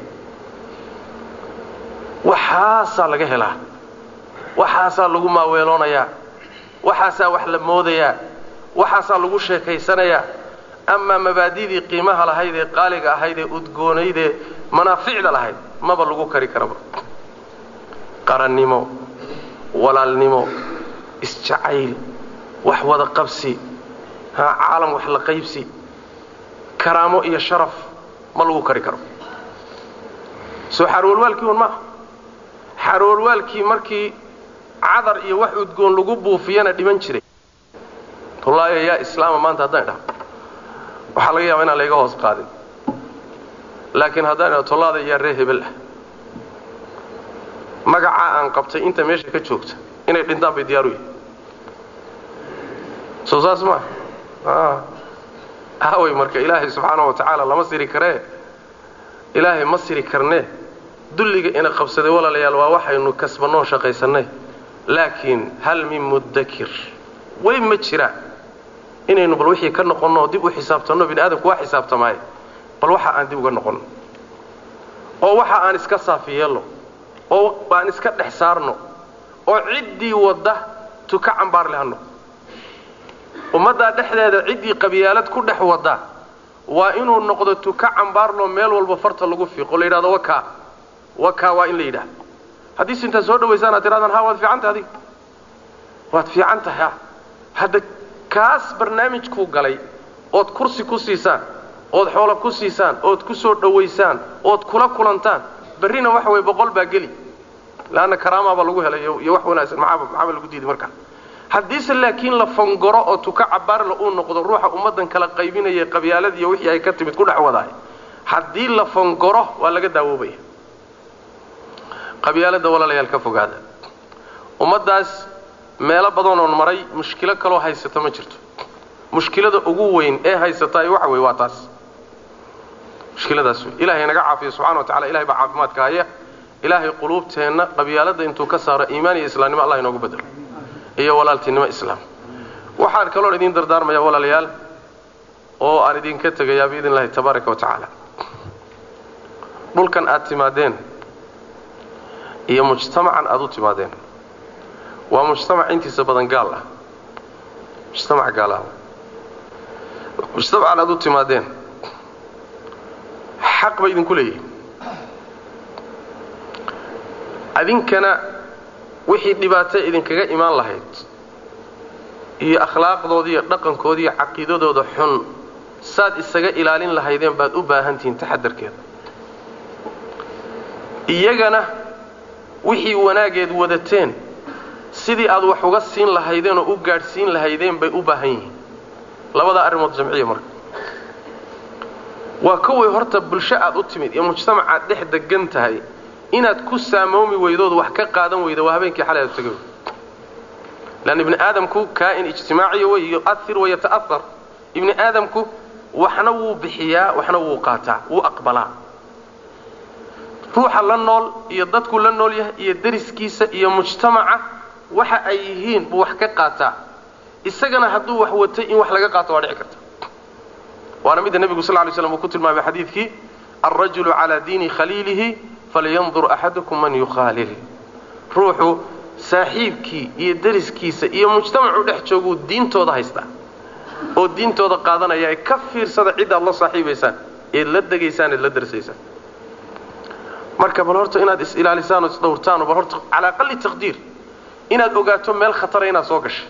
[SPEAKER 2] waxaasaa laga helaa waxaasaa lagu maaweeloonayaa waxaasaa wax la moodayaa waxaasaa lagu sheekaysanayaa amaa mabaadidii qiimaha lahayd ee qaaliga ahayd ee udgoonayd ee manaaficda lahayd maba lagu kari karaba qarannimo walaalnimo isjacayl wax wada qabsi ha caalam wax la qaybsi karaamo iyo sharaf ma lagu kari karo soo xaarwalwaalkii un maaha xaarwalwaalkii markii cadar iyo wax udgoon lagu buufiyana dhiman jiray wallaahi yaa islaama maanta haddaan idhaho waxaa laga yaaba inaan layga hoos qaadin laakiin haddaan idhaho tollaada yaa ree hebel ah magacaa aan qabtay inta meesha ka joogta inay dhintaan bay diyaaru yihin soo saas maa aaway marka ilaahay subxaana wa tacaala lama siri karee ilaahay ma siri karnee dulliga ina qabsaday walaalayaal waa waxaynu kasbannoo shaqaysannay laakiin hal min muddakir way ma jiraan inaynu bal wixii ka noqonno oo dib u xisaabtanno bini aadamku waa xisaabtamaaye bal waxa aan dib uga noqonno oo waxa aan iska saafi yeelno oo aan iska dhex saarno oo ciddii wadda tuka cambaar leh hanno ummaddaa dhexdeeda ciddii qabyaalad ku dhex wadda waa inuu noqdo tuka cambaarloo meel walba farta lagu fiiqo la yidhahdo wakaa wakaa waa in la yidhahdo haddiise intaad soo dhawaysaan aad tirahdaan ha waad fiican tahay adiga waad fiican tahay ha hadda kaas barnaamijkuu galay ood kursi ku siisaan ood xoolo ku siisaan ood ku soo dhowaysaan ood kula kulantaan berrina waxa weye boqol baa geli leanna karaamaabaa lagu helay iyo wax wanaagsan maxaaba maxaaba lagu diiday markaa haddiise laakiin la fangoro oo tuka cabaarla uu noqdo ruuxa ummaddan kala qaybinaya qabyaalad iyo wixii ay ka timid ku dhex wadaay haddii la fangoro waa laga daawoobaya qabyaaladda walaalayaal ka fogaada ummaddaas meelo badanoon maray mushkilo kaloo haysata ma jirto mushkilada ugu weyn ee haysataay waxa weye waa taas mushkiladaas wey ilahay naga caafiyo subxana wa tacala ilahay baa caafimaadka haya ilaahay quluubteenna qabyaaladda intuu ka saaro iimaan iyo islaamnimo allah inoogu bedelo iyo walaaltinimo islaam waxaan kaloon idiin dardaarmaya walaalayaal oo aan idinka tegayaa biidn illahi tabaaraka wa tacaala dhulkan aad timaadeen iyo mujtamacan aad u timaadeen waa mujtamac intiisa badan gaal ah mujtamac gaal ah mujtamacan aad u timaadeen xaq bay idinku leeyihin adinkana wixii dhibaato idinkaga imaan lahayd iyo akhlaaqdooda iyo dhaqankooda iyo caqiidadooda xun saad isaga ilaalin lahaydeen baad u baahan tihiin taxadarkeeda iyagana wixii wanaageed wadateen sidii aad wax uga siin lahaydeen oo u gaadhsiin lahaydeen bay u baahan yihiin labadaa arrimood jamciya marka waa koway horta bulsho aad u timid iyo mujtamac aad dhex degan tahay inaad ku saamoomi weydood wax ka qaadan weyda waa habeenkii xalay aad tagay leanna ibni aadamku kaa'in ijtimaaciya wey yu'ahir wa yata'ahar ibni aadamku waxna wuu bixiyaa waxna wuu qaataa wuu aqbalaa ruuxa la nool iyo dadku la nool yahay iyo dariskiisa iyo mujtamaca waxa ay yihiin buu wax ka qaataa isagana hadduu wax watay in wax laga qaato waa dhici karta waana midda nebigu sal ly slam uu ku tilmaamay xadiidkii alrajulu calaa diini khaliilihi falyandur axadukum man yukhaalil ruuxu saaxiibkii iyo dariskiisa iyo mujtamacuu dhex jooguu diintooda haystaa oo diintooda qaadanaya ee ka fiirsada cidaad la saaxiibaysaan eed la degaysaan eed la darsaysaan marka bal horta inaad is-ilaalisaan oo isdhowrtaan oo bal horta calaa aqali taqdiir inaad ogaato meel khatara inaad soo gashay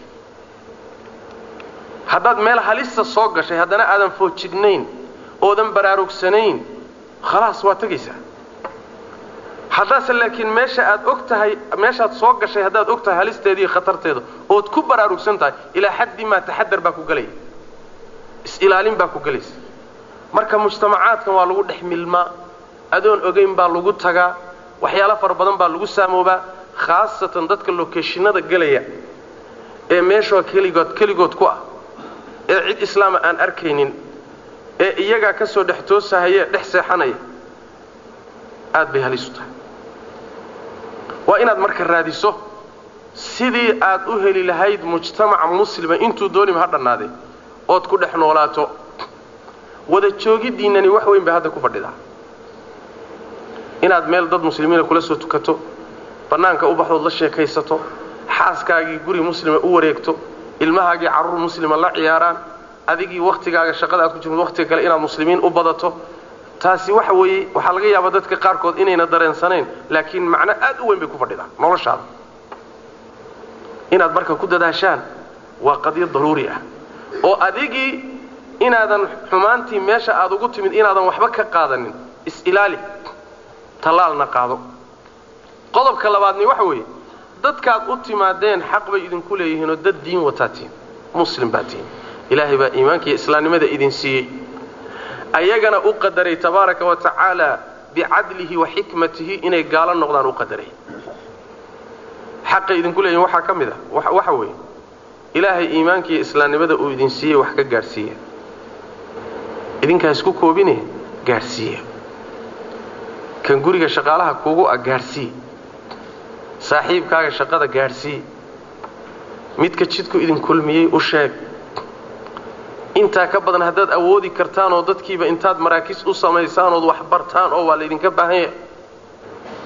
[SPEAKER 2] haddaad meel halista soo gashay haddana aadan foojignayn oodan baraarugsanayn khalaas waa tegaysaa haddaase laakiin meesha aad og tahay meeshaad soo gashay haddaad og tahay halisteeda iyo khatarteeda ood ku baraarugsan tahay ilaa xaddi maa taxadar baa ku gelaya is-ilaalin baa ku gelaysa marka mujtamacaadkan waa lagu dhex milmaa adoon ogayn baa lagu tagaa waxyaalo fara badan baa lagu saamoobaa khaasatan dadka lokeshinada gelaya ee meeshoo keligood keligood ku ah ee cid islaama aan arkaynin ee iyagaa ka soo dhex toosahaya dhex seexanaya aad bay halis u tahay waa inaad marka raadiso sidii aad u heli lahayd mujtamac muslima intuu dooniba ha dhannaadee ood ku dhex noolaato wada joogiddiinnani wax weyn bay hadda ku fadhidaa inaad meel dad muslimiina kula soo tukato bannaanka u baxdood la sheekaysato xaaskaagii guri muslima u wareegto ilmahaagii carruur muslima la ciyaaraan adigii wakhtigaaga shaqada aad ku jirto wakhtiga kale inaad muslimiin u badato taasi waxa weeye waxaa laga yaabaa dadka qaarkood inayna dareensanayn laakiin macno aad u weyn bay ku fadhidaa noloshaada inaad marka ku dadaashaan waa qadyo daruuri ah oo adigii inaadan xumaantii meesha aad ugu timid inaadan waxba ka qaadanin is-ilaali tallaalna qaado qodobka labaadni waxa weeye dadkaad u timaadeen xaq bay idinku leeyihiinoo dad diin wataa tihin muslim baa tihin ilaahay baa iimaanka iyo islaamnimada idin siiyey ayagana u qadaray tabaaraka wa tacaala bicadlihi wa xikmatihi inay gaalo noqdaan u qadaray xaqay idinku leeyihin waxaa ka mid a waxa weeye ilaahay iimaanka iyo islaamnimada uu idin siiyey wax ka gaadhsiiya idinkaa isku koobine gaadhsiiya kan guriga shaqaalaha kuugu ah gaadhsii saaxiibkaaga shaqada gaadhsii midka jidku idin kulmiyey u sheeg intaa ka badan haddaad awoodi kartaan oo dadkiiba intaad maraakiis u samaysaan ood wax bartaan oo waa laydinka baahan yahay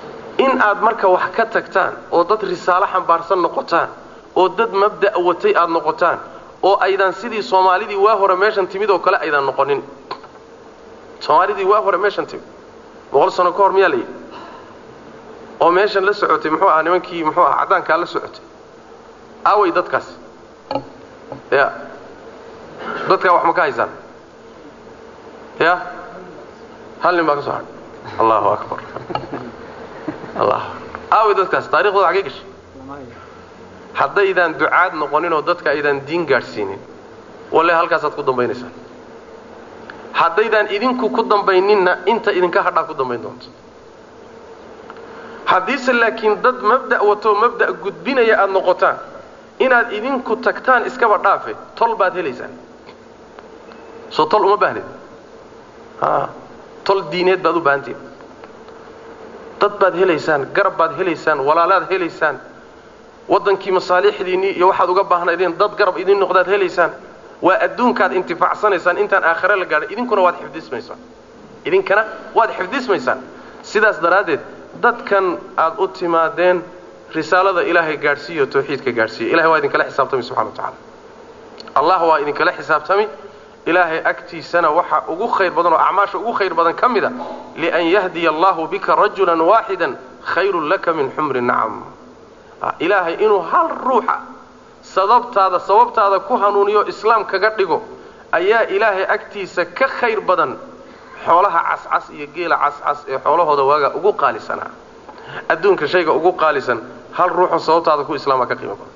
[SPEAKER 2] in aad marka wax ka tagtaan oo dad risaalo xambaarsan noqotaan oo dad mabda' watay aad noqotaan oo aydan sidii soomaalidii waa hore meeshan timid oo kale aydan noqonin soomaalidii waa hore meeshan timid boqol sano ka hor miyaa la yidhi oo meeshan la socotay muxuu ahaa nimankii muxuu ahaa caddaankaa la socotay aaway dadkaas ya dadkaa wax ma ka haysaan ya hal nin baa ka soo hadhay allahu akbar allah aaway dadkaas taariikhdooda xagee gashay haddaydaan ducaad noqonin oo dadka aydaan diin gaadhsiinin walle halkaasaad ku dambaynaysaan haddaydaan idinku ku dambayninna inta idinka hadhaa ku dambayn doonto haddiise laakiin dad mabda' watoo mabda' gudbinaya aada noqotaan inaad idinku tagtaan iskaba dhaafe tol baad helaysaan soo tol uma baahnid a tol diineed baad u baahantiin dad baad helaysaan garab baad helaysaan walaalaad helaysaan waddankii masaalixdiinnii iyo waxaad uga baahnaydeen dad garab idin noqdaad helaysaan waa adduunkaad intifaacsanaysaan intaan aakhare la gaadhay idinkuna waad xifdismaysaan idinkana waad xifdismaysaan sidaas daraaddeed dadkan aad u timaadeen risaalada ilaahay gaadhsiiyo tawxiidka gaadhsiiya ilahay waa idinkala xisaabtami subxana wa tacala allah waa idinkala xisaabtami ilaahay agtiisana waxa ugu khayr badan oo acmaasha ugu khayr badan ka mid a lian yahdiya allahu bika rajulan waaxidan khayrun laka min xumri nacam ilaahay inuu hal ruuxa sababtaada sababtaada ku hanuuniyo islaam kaga dhigo ayaa ilaahay agtiisa ka khayr badan xoolaha cascas iyo geela cascas ee xoolahooda waagaa ugu qaalisanaa adduunka shayga ugu qaalisan hal ruuxoo sababtaada ku islaama ka qiimo badan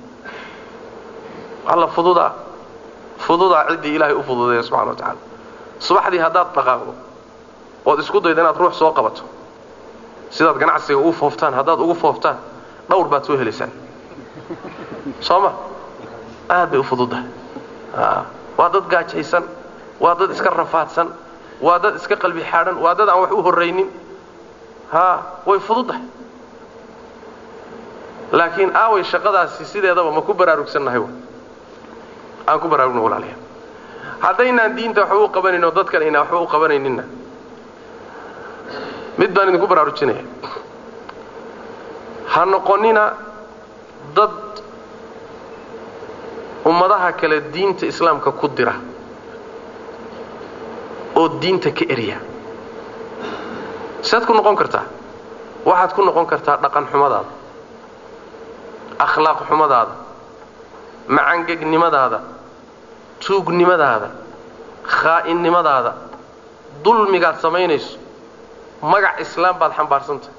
[SPEAKER 2] alla fududaa fududaa ciddii ilaahay u fududeeya subxana wa tacaala subaxdii haddaad dhaqaaqdo ood isku daydo inaad ruux soo qabato sidaad ganacsiga ugu fooftaan haddaad ugu fooftaan dhawr baad soo helaysaan soo ma aad bay u fududdahay waa dad gaajaysan waa dad iska rafaadsan waa dad iska qalbi xaadhan waa dad aan wax u horraynin ha way fududdahay laakiin aaway shaqadaasi sideedaba ma ku baraarugsannahay aan ku baraarugna walaalayaal haddaynaan diinta waxba u qabanayn oo dadkan aynaan waxba u qabanayninna mid baan idinku baraarujinaya ha noqonina dad ummadaha kale diinta islaamka ku dira oo diinta ka erya sead ku noqon kartaa waxaad ku noqon kartaa dhaqan xumadaada akhlaaq xumadaada macangegnimadaada tuugnimadaada khaa'inimadaada dulmigaad samaynayso magac islaam baad xambaarsantahay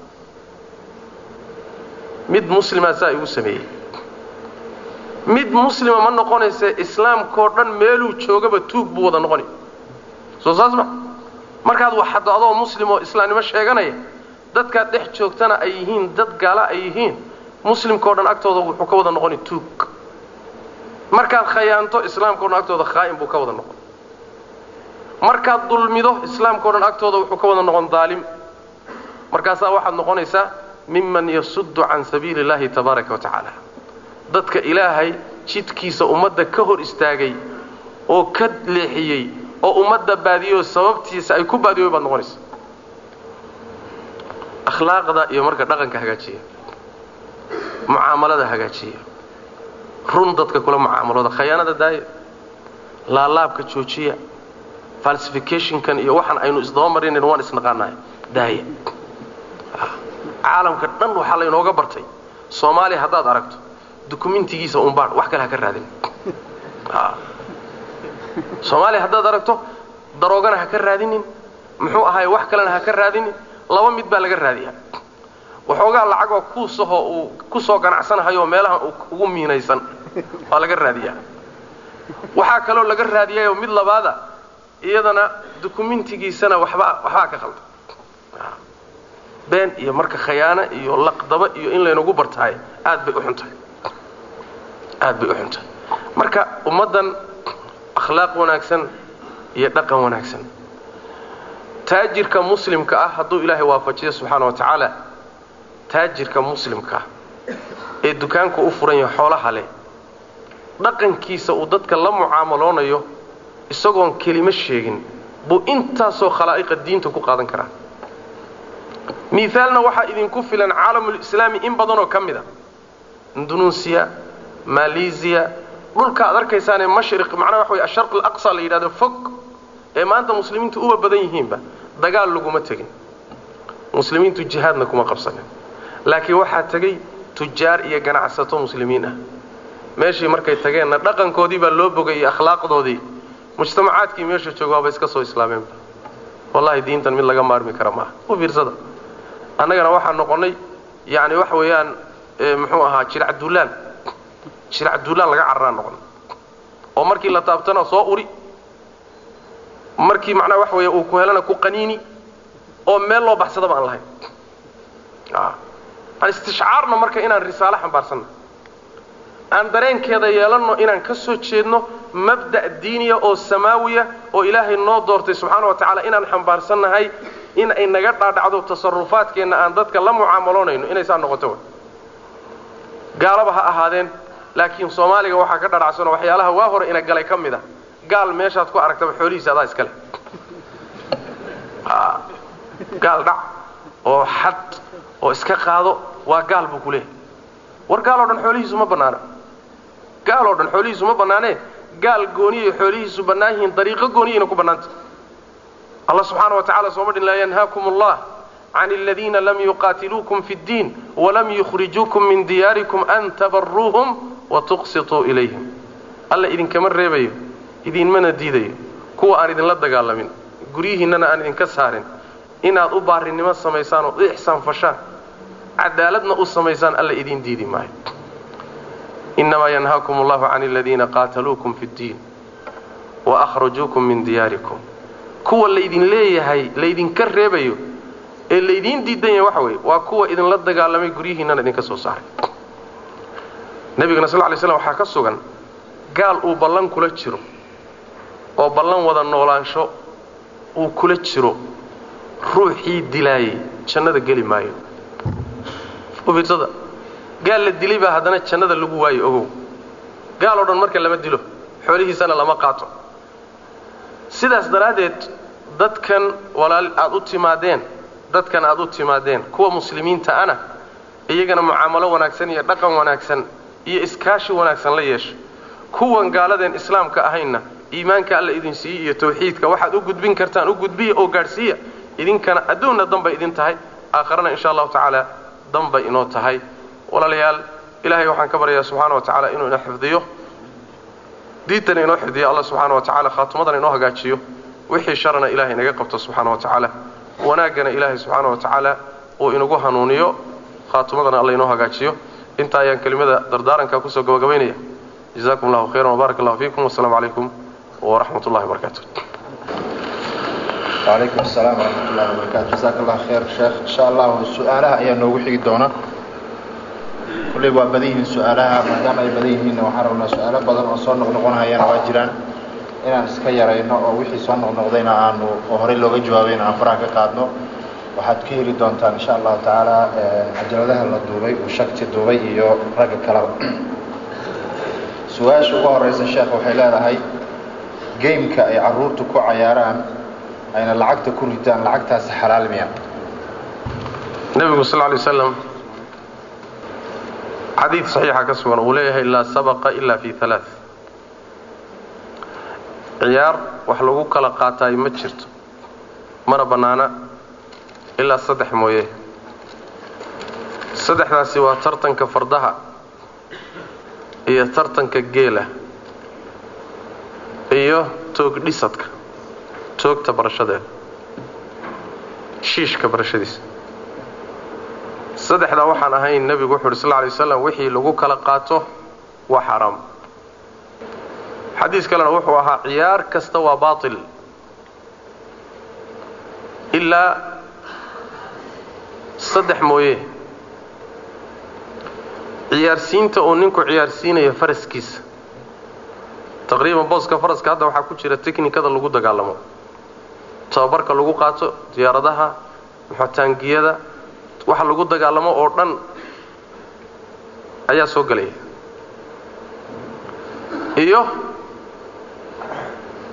[SPEAKER 2] mid muslimaa saa igu sameeyey mid muslima ma noqonayse islaamkao dhan meeluu joogaba tuug buu wada noqonay soo saas ma markaad waxaddo adoo muslim oo islaamnimo sheeganaya dadkaad dhex joogtana ay yihiin dad gaala ay yihiin muslimkao dhan agtooda wuxuu ka wada noqoni tuug markaad khayaanto islaamkao dhan agtooda khaa'in buu ka wada noqon markaad dulmido islaamkao dhan agtooda wuxuu ka wada noqon daalim markaasaa waxaad noqonaysaa miman yasuddu can sabiili اllahi tabaaraka wa tacaala dadka ilaahay jidkiisa ummadda ka hor istaagay oo ka leexiyey oo ummadda baadiyoo sababtiisa ay ku baadiyoy baad noqonaysa akhlaaqda iyo marka dhaqanka hagaajiya mucaamalada hagaajiya run dadka kula mucaamalooda khayaanada daaya laalaabka joojiya falsificationkan iyo waxaan aynu isdaba marinayn waan isnaqaanahay daaya caalamka dhan waxaa laynooga bartay soomaaliya haddaad aragto dukumentigiisa unbaadh wax kale ha ka raadin soomaaliya haddaad aragto daroogana ha ka raadinin muxuu ahaay wax kalena ha ka raadinin laba mid baa laga raadiyaa waxoogaa lacagoo kuusahoo uu ku soo ganacsanahayo meelaha ugu miinaysan waa laga raadiyaa waxaa kaloo laga raadiyayoo mid labaada iyadana dukumentigiisana waxbaa waxbaa ka qalda been iyo marka khayaano iyo laqdaba iyo in laynagu bartahay aad bay u xun tahay aad bay u xun tahay marka ummaddan akhlaaq wanaagsan iyo dhaqan wanaagsan taajirka muslimka ah hadduu ilaahay waafajiyo subxaana wa tacaala taajirka muslimka ah ee dukaanku u furan yahay xoolaha leh dhaqankiisa uu dadka la mucaamaloonayo isagoon kelimo sheegin buu intaasoo khalaa'iqa diinta ku qaadan karaa miaalna waxaa idinku filan caalamulislaami in badanoo ka mid a indonesia malaysia dhulka ad arkaysaanee mashriq macnaha waxa wey asharq alaqsa la yidhahdo fog ee maanta muslimiintu uba badan yihiinba dagaal laguma tegin muslimiintu jihaadna kuma qabsanin laakiin waxaa tegey tujaar iyo ganacsato muslimiin ah meeshii markay tageenna dhaqankoodii baa loo bogay iyo akhlaaqdoodii mujtamacaadkii meesha jooga waaba iska soo islaameenba wallahi diintan mid laga maarmi kara maaha u fiirsada annagana waxaan noqonnay yacni waxa weeyaan muxuu ahaa jirac duulaan jirac duulaan laga cararaan noqonnay oo markii la taabtana soo uri markii macnaha waxa weeya uu ku helana ku qaniini oo meel loo baxsadaba aan lahayn aan istishcaarno marka inaan risaalo xambaarsanno aan dareenkeeda yeelanno inaan ka soo jeedno mabda' diiniya oo samaawiya oo ilaahay noo doortay subxaana wa tacaala inaan xambaarsannahay in ay naga dhaadhacdo tasarufaadkeenna aan dadka la mucaamaloonayno inay saa noqoto gaalaba ha ahaadeen laakiin soomaaliga waxaa ka dhadhacsanoo waxyaalaha waa hore ina galay ka mid a gaal meeshaad ku aragtaba xoolihiisa adaa iska leh gaal dhac oo xad oo iska qaado waa gaal buu ku leehay war gaal oo dhan xoolihiisu ma bannaana gaal oo dhan xoolihiisu ma bannaanee gaal gooniyay xoolihiisu bannaan yihiin dariiqo gooniyayna ku bannaanta allah subxaana wa tacala sooma dhin laa yanhaakum allah can aladiina lam yuqaatiluukum fi ddiin walam yukhrijuukum min diyaarikum an tabaruuhum wa tuqsituu ilayhim alla idinkama reebayo idinmana diidayo kuwa aan idinla dagaalamin guryihiinnana aan idinka saarin inaad u baarinimo samaysaan oo u ixsaan fashaan cadaaladna u samaysaan alla idiin diidi maayo innamaa yanhaakum allahu can aladiina qaataluukum fi ddiin wa akhrajuukum min diyaarikum kuwa laydin leeyahay laydinka reebayo ee laydiin diidan yahay waxa weeye waa kuwa idinla dagaalamay guryihiinnana idinka soo saaray nebigana sal ly slam waxaa ka sugan gaal uu ballan kula jiro oo ballan wada noolaansho uu kula jiro ruuxii dilaayey jannada geli maayo ufiirsada gaal la dilay baa haddana jannada lagu waayo ogow gaal oo dhan marka lama dilo xoolihiisana lama qaato sidaas daraaddeed dadkan walaal aad u timaadeen dadkan aad u timaadeen kuwa muslimiinta ana iyagana mucaamalo wanaagsan iyo dhaqan wanaagsan iyo iskaashi wanaagsan la yeesha kuwan gaaladeen islaamka ahaynna iimaanka alla idin siiye iyo tawxiidka waxaad u gudbin kartaan u gudbiya oo gaadhsiiya idinkana adduunna danbay idin tahay aakharana insha allahu tacaala danbay inoo tahay walaalayaal ilaahay waxaan ka baryayaa subxaana wa tacaala inuu ina xifdiyo diintana inoo xifdiyo alla subxaana wa tacala khaatumadana inoo hagaajiyo wixii sharana ilahay naga qabto subxaana wa tacaala wanaaggana ilaahay subxaana wa tacaala uu inagu hanuuniyo khaatumadana alla inoo hagaajiyo inta ayaan kelimada dardaaranka kusoo gabagabaynaya jazakum allahu khayran wbarak allahu fiikum wasalaamu calaykum waraxmat ullahi wabarakaatu
[SPEAKER 3] وعليكم السلام ورحمة الله وبركاته جزاك الله خير شيخ إن شاء الله سؤالها ayaa noogu xigi doona kulley waa badan yihiin su-aalaha maadaama ay badan yihiinna waxaan rabnaa su-aalo badan oo soo noqnoqonayana waa jiraan inaan iska yarayno oo wixii soo noqnoqdayna aanu oo horey looga jawaabayna aan faraha ka qaadno waxaad ka heli doontaan insha allahu tacaala cajaladaha la duubay uu shakti duubay iyo ragga kaleba su-aasha ugu horeysa sheekh waxay leedahay gameka ay caruurtu ku cayaaraan ayna lacagta ku ritaan lacagtaasi xalaal miya
[SPEAKER 2] nebigu sal lay slam xadiid saxiixa ka sugan uu leeyahay laa sabaqa ila fi alaa ciyaar wax lagu kala qaataay ma jirto mana bannaana ilaa saddex mooye saddexdaasi waa tartanka fardaha iyo tartanka geela iyo toog dhisadka toogta barashadeeda shiishka barashadiisa saddexdaa waxaan ahayn nebigu wuxu uhi sal ly waslam wixii lagu kala qaato waa xaaraam xadiis kalena wuxuu ahaa ciyaar kasta waa baatil ilaa saddex mooye ciyaarsiinta uu ninku ciyaarsiinayo faraskiisa taqriiban booska faraska hadda waxaa ku jira teknikada lagu dagaalamo tababarka lagu qaato diyaaradaha muxotaangiyada waxa lagu dagaalamo oo dhan ayaa soo gelaya iyo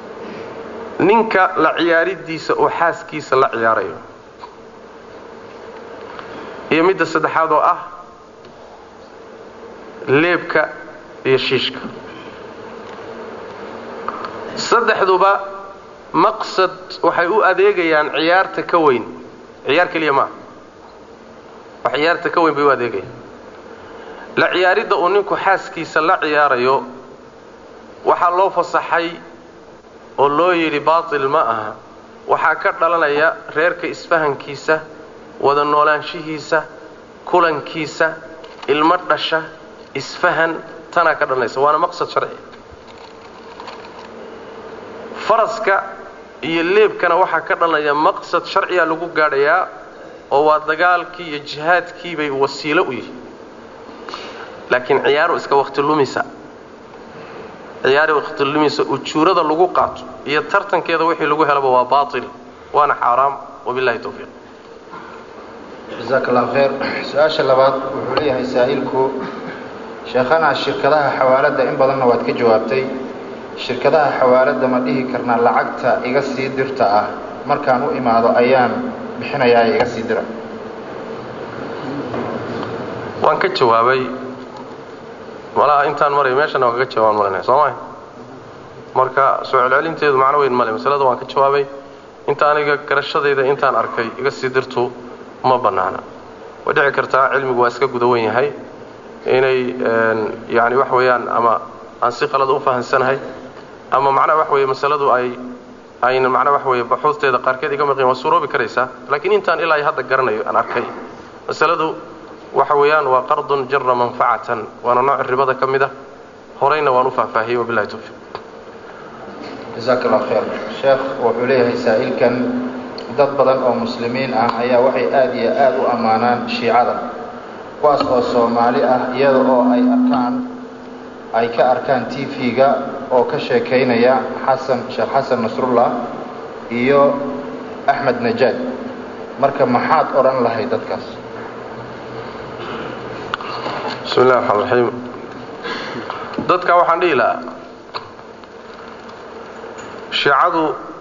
[SPEAKER 2] ninka la ciyaaridiisa oo xaaskiisa la ciyaarayo iyo midda saddexaad oo ah leebka iyo shiishka saddexduba maqsad waxay u adeegayaan ciyaarta ka weyn ciyaar keliya maaha wax ciyaarta ka weyn bay u adeegayaan la ciyaaridda uu ninku xaaskiisa la ciyaarayo waxaa loo fasaxay oo loo yidhi baatil ma aha waxaa ka dhalanaya reerka isfahankiisa wada noolaanshihiisa kulankiisa ilmo dhasha isfahan tanaa ka dhalanaysa waana maqsad sharci faraska iyo leebkana waxaa ka dhalanaya maqsad sharciya lagu gaadhayaa oo waa dagaalkii iyo jihaadkii bay wasiilo u yihi laakiin ciyaaru iska wakti lumisa ciyaari wakti lumisa ujuurada lagu qaato iyo tartankeeda wixii lagu helaba waa baatil waana xaaraam wabillahi tawfiiq
[SPEAKER 3] jasaaka allah khayr su-aasha labaad wuxuu leeyahay saa'ilku sheekhana shirkadaha xawaaladda in badanna waad ka jawaabtay shirkadaha xawaaladda ma dhihi karnaa lacagta iga sii dirta ah markaan u imaado ayaan bixinayaa iga sii dira
[SPEAKER 2] waan ka jawaabay malaha intaan maray meeshana waan kaga jawaabaan malanaya soo mahay marka soo celcelinteedu macno weyn male masalada waan ka jawaabay inta aniga garashadayda intaan arkay iga sii dirtu ma bannaana way dhici kartaa cilmigu waa iska guda wen yahay inay yani wax weeyaan ama aan si qalada u fahansanahay ama macnaha wax weeye masaladu ay ayna macnaha wax weeye baxuusteeda qaarkeed iga maqin waa suuroobi karaysaa laakiin intaan ilaa hadda garanayo aan arkay masaladu waxa weeyaan waa qardun jara manfacatan waana nooc ribada ka mid ah horeyna waan u faahfaahiyey wabillahi tawfiiq
[SPEAKER 3] jasaaka allah khayr sheekh wuxuu leeyahay saa'ilkan dad badan oo muslimiin ah ayaa waxay aada iyo aada u ammaanaan shiicada kuwaas oo soomaali ah iyada oo ay arkaan ay ka arkaan t v-ga oo ka sheekaynaya xasan sheekh xasan nasrullah iyo axmed najaad marka maxaad odhan lahay dadkaas
[SPEAKER 2] bismi illahi raxmaan raxiim dadka waxaan dhihi lahaa shiicadu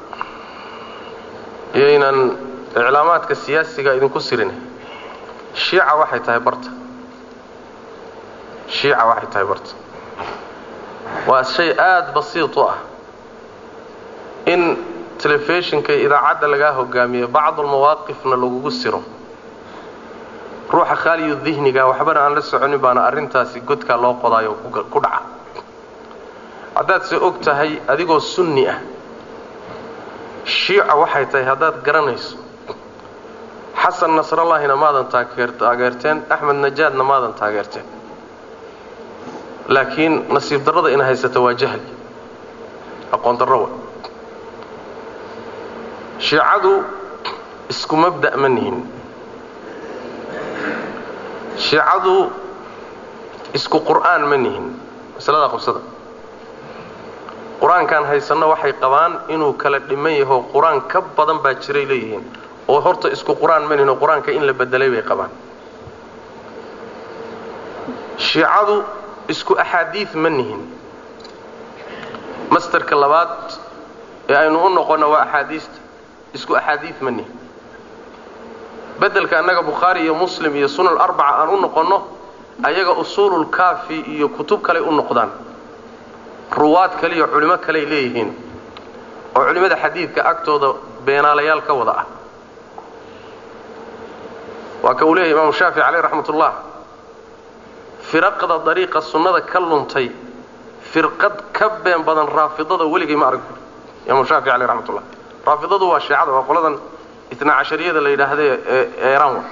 [SPEAKER 2] iyaynan iclaamaadka siyaasiga idinku sirin shiica waxay tahay barta shiica waxay tahay barta waa shay aada basiid u ah in telefishinka iyo idaacadda lagaa hogaamiyo bacdulmawaaqifna lagugu siro ruuxa khaaliyu dihniga waxbana aan la soconin baana arrintaasi godkaa loo qodaayo ku dhaca haddaad se og tahay adigoo sunni ah shiica waxay tahay haddaad garanayso xasan nasrallahina maadan taageerteen axmed najaadna maadan taageerteen laakiin nasiib darrada ina haysata waa jahli aqoon darro wa shiicadu isku mabda' ma nihin shiicadu isku qur'aan ma nihin masalada qabsada qur-aankan haysanno waxay qabaan inuu kala dhiman yaho qur-aan ka badan baa jiray leeyihiin oo horta isku qur-aan ma nihin oo qur-aanka in la bedelay bay qabaan shiicadu isku axaadiid ma nihin masterka labaad ee aynu u noqonno waa axaadiista isku axaadiid ma nihin bedelka annaga bukhaari iyo muslim iyo sunan arbaca aan u noqonno ayaga usuululkaafi iyo kutub kaley u noqdaan ruwaad kale iyo culimo kaley leeyihiin oo culimmada xadiidka agtooda beenaalayaal ka wada ah waa ka uu leeyahy imaamu shaafici caleyh raxmat ullah firaqda dariiqa sunnada ka luntay firqad ka been badan raafidada weligay ma arag imaamu shaafici caleyh raxmat ullah raafidadu waa shiicada waa qoladan itna cashariyada la yidhaahdae ee eeraan wa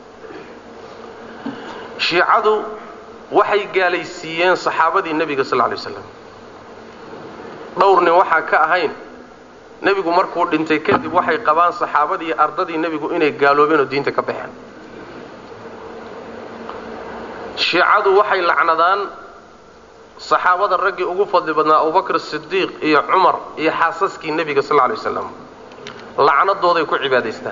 [SPEAKER 2] shiicadu waxay gaalaysiiyeen saxaabadii nebiga sal lla lay waslam dhowr nin waxaa ka ahayn nebigu markuu dhintay kadib waxay qabaan saxaabadii iyo ardadii nebigu inay gaaloobeen oo diinta ka baxeen shiicadu waxay lacnadaan saxaabada raggii ugu fadli badnaa abubakr sidiiq iyo cumar iyo xaasaskii nebiga sal lla lay waslam lacnadooday ku cibaadaystaan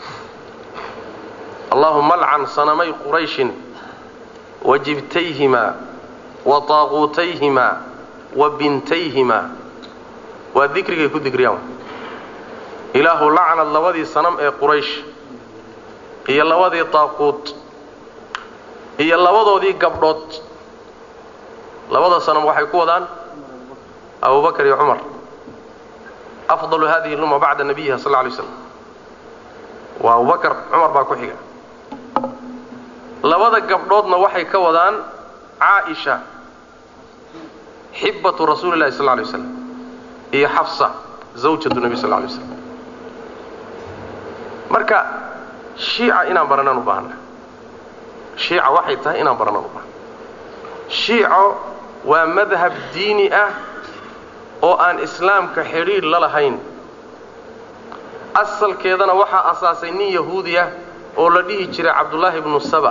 [SPEAKER 2] allahuma alcan sanamay qurayshin wa jibtayhimaa wa taaquutayhimaa wa bintayhimaa waa dikrigay ku dikriyaan ilaahu lacnad labadii sanam ee quraysh iyo labadii taaquut iyo labadoodii gabdhood labada sanam waxay ku wadaan abubakar iyo cumar afdalu hadihi lumma bacda nabiyiha sal lay slam waa abubakar cumar baa ku xiga labada gabdhoodna waxay ka wadaan caaisha xibatu rasuuli lahi sal lay waslam iyo xafsa zawjatu nebi sal lay slam marka shiica inaan baranaan u baahana shiica waxay tahay inaan baranaan u baahna shiico waa madhab diini ah oo aan islaamka xidhiidh la lahayn asalkeedana waxaa asaasay nin yahuudi ah oo la dhihi jiray cabdullaahi ibnu saba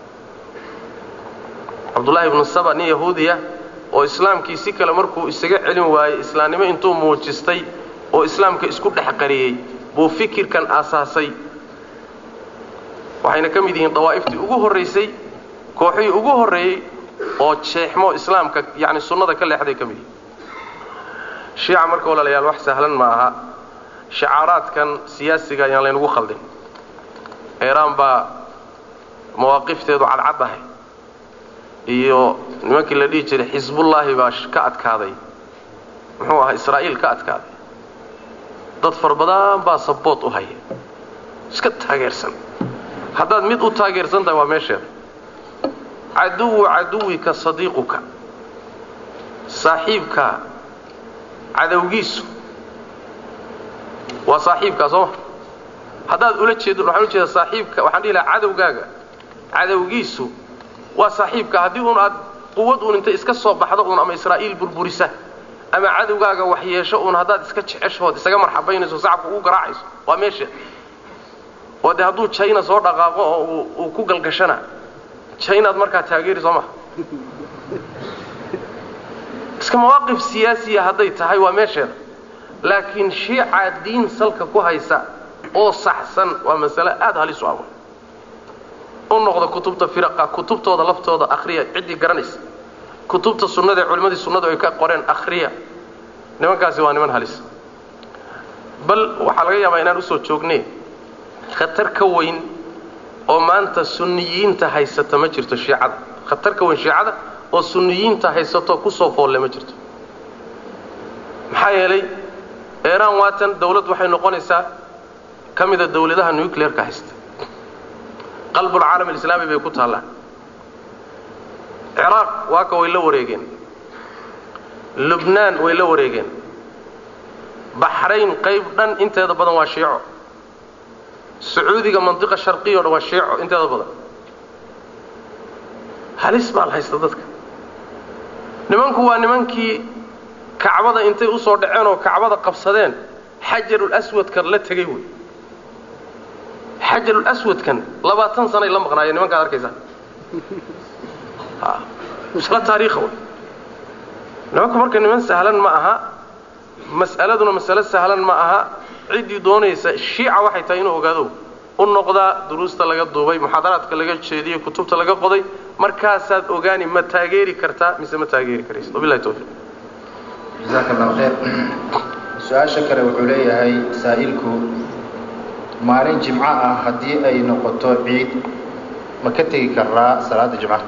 [SPEAKER 2] cabdullaahi ibnu saba nin yahuudi ah oo islaamkii si kale markuu isaga celin waayey islaamnimo intuu muujistay oo islaamka isku dhex qariyey buu fikirkan aasaasay waxayna ka mid yihiin dawaa'iftii ugu horraysay kooxihii ugu horreeyey oo jeexmo islaamka yacni sunnada ka leexday ka mid yihiin shiica marka walaalayaal wax sahlan ma aha shacaaraadkan siyaasiga ayaan laynagu khaldin eeraan baa mawaaqifteedu cadcad ahay iyo nimankii la dhihi jiray xisbullaahi baa ka adkaaday muxuu ahaa israa'iil ka adkaaday dad far badan baa saboot u haya iska taageersan haddaad mid u taageersan tahay waa meesheeda caduwu caduwika sadiiquka saaxiibka cadowgiisu waa saaxiibkaa sooma haddaad ula jeedin waxaan u jeeda saaxiibka waxaan dhihi lahaa cadowgaaga cadowgiisu waa saaxiibka haddii uun aad quwad uun intay iska soo baxdo uun ama israa'iil burburisa ama cadowgaaga waxyeesho uun haddaad iska jeceshood isaga marxabaynayso sacabka ugu garaacayso waa meesha oo dee hadduu jayna soo dhaqaaqo oo uu ku galgashana jaynaad markaa taageeri soo maha iska mawaaqif siyaasiya hadday tahay waa meesheeda laakiin shiica diin salka ku haysa oo saxsan waa masale aada halis u ah u noqda kutubta firaqa kutubtooda laftooda akhriya ciddii garanaysa kutubta sunnada ee culimmadii sunnadu ay ka qoreen akhriya nimankaasi waa niman halis bal waxaa laga yaabaa inaan usoo joognay khatar ka weyn oo maanta sunniyiinta haysata ma jirto shiicada khatar ka weyn shiicada oo sunniyiinta haysato kusoo foolle ma jirto maxaa yeelay eeraan waatan dawlad waxay noqonaysaa ka mida dawladaha nucleerka haysta qalbulcaalam alislaami bay ku taallaan ciraaq waaka way la wareegeen lubnaan way la wareegeen baxrayn qayb dhan inteeda badan waa shiico sacuudiga mandiqa sharqiya o dhan waa shiico inteeda badan halis baa la haysta dadka nimanku waa nimankii kacbada intay usoo dhaceen oo kacbada qabsadeen xajarul aswadkan la tegey wey xajarul aswadkan labaatan sanay la maqnaayeen nimankaad arkaysaa isla taariikha wey nimanku marka niman sahlan ma aha mas'aladuna masale sahlan ma aha ciddii doonaysa shiica waxay tahay inuu ogaado u noqdaa duruusta laga duubay muxaadaraadka laga jeediyey kutubta laga qoday markaasaad ogaani ma taageeri kartaa mise ma taageeri karaysa wabillahi tawfiiq
[SPEAKER 3] jasaaka allahu khayr su-aasha kale wuxuu leeyahay saa'ilku maalin jimco ah haddii ay noqoto ciid ma ka tegi karaa salaada jimcaha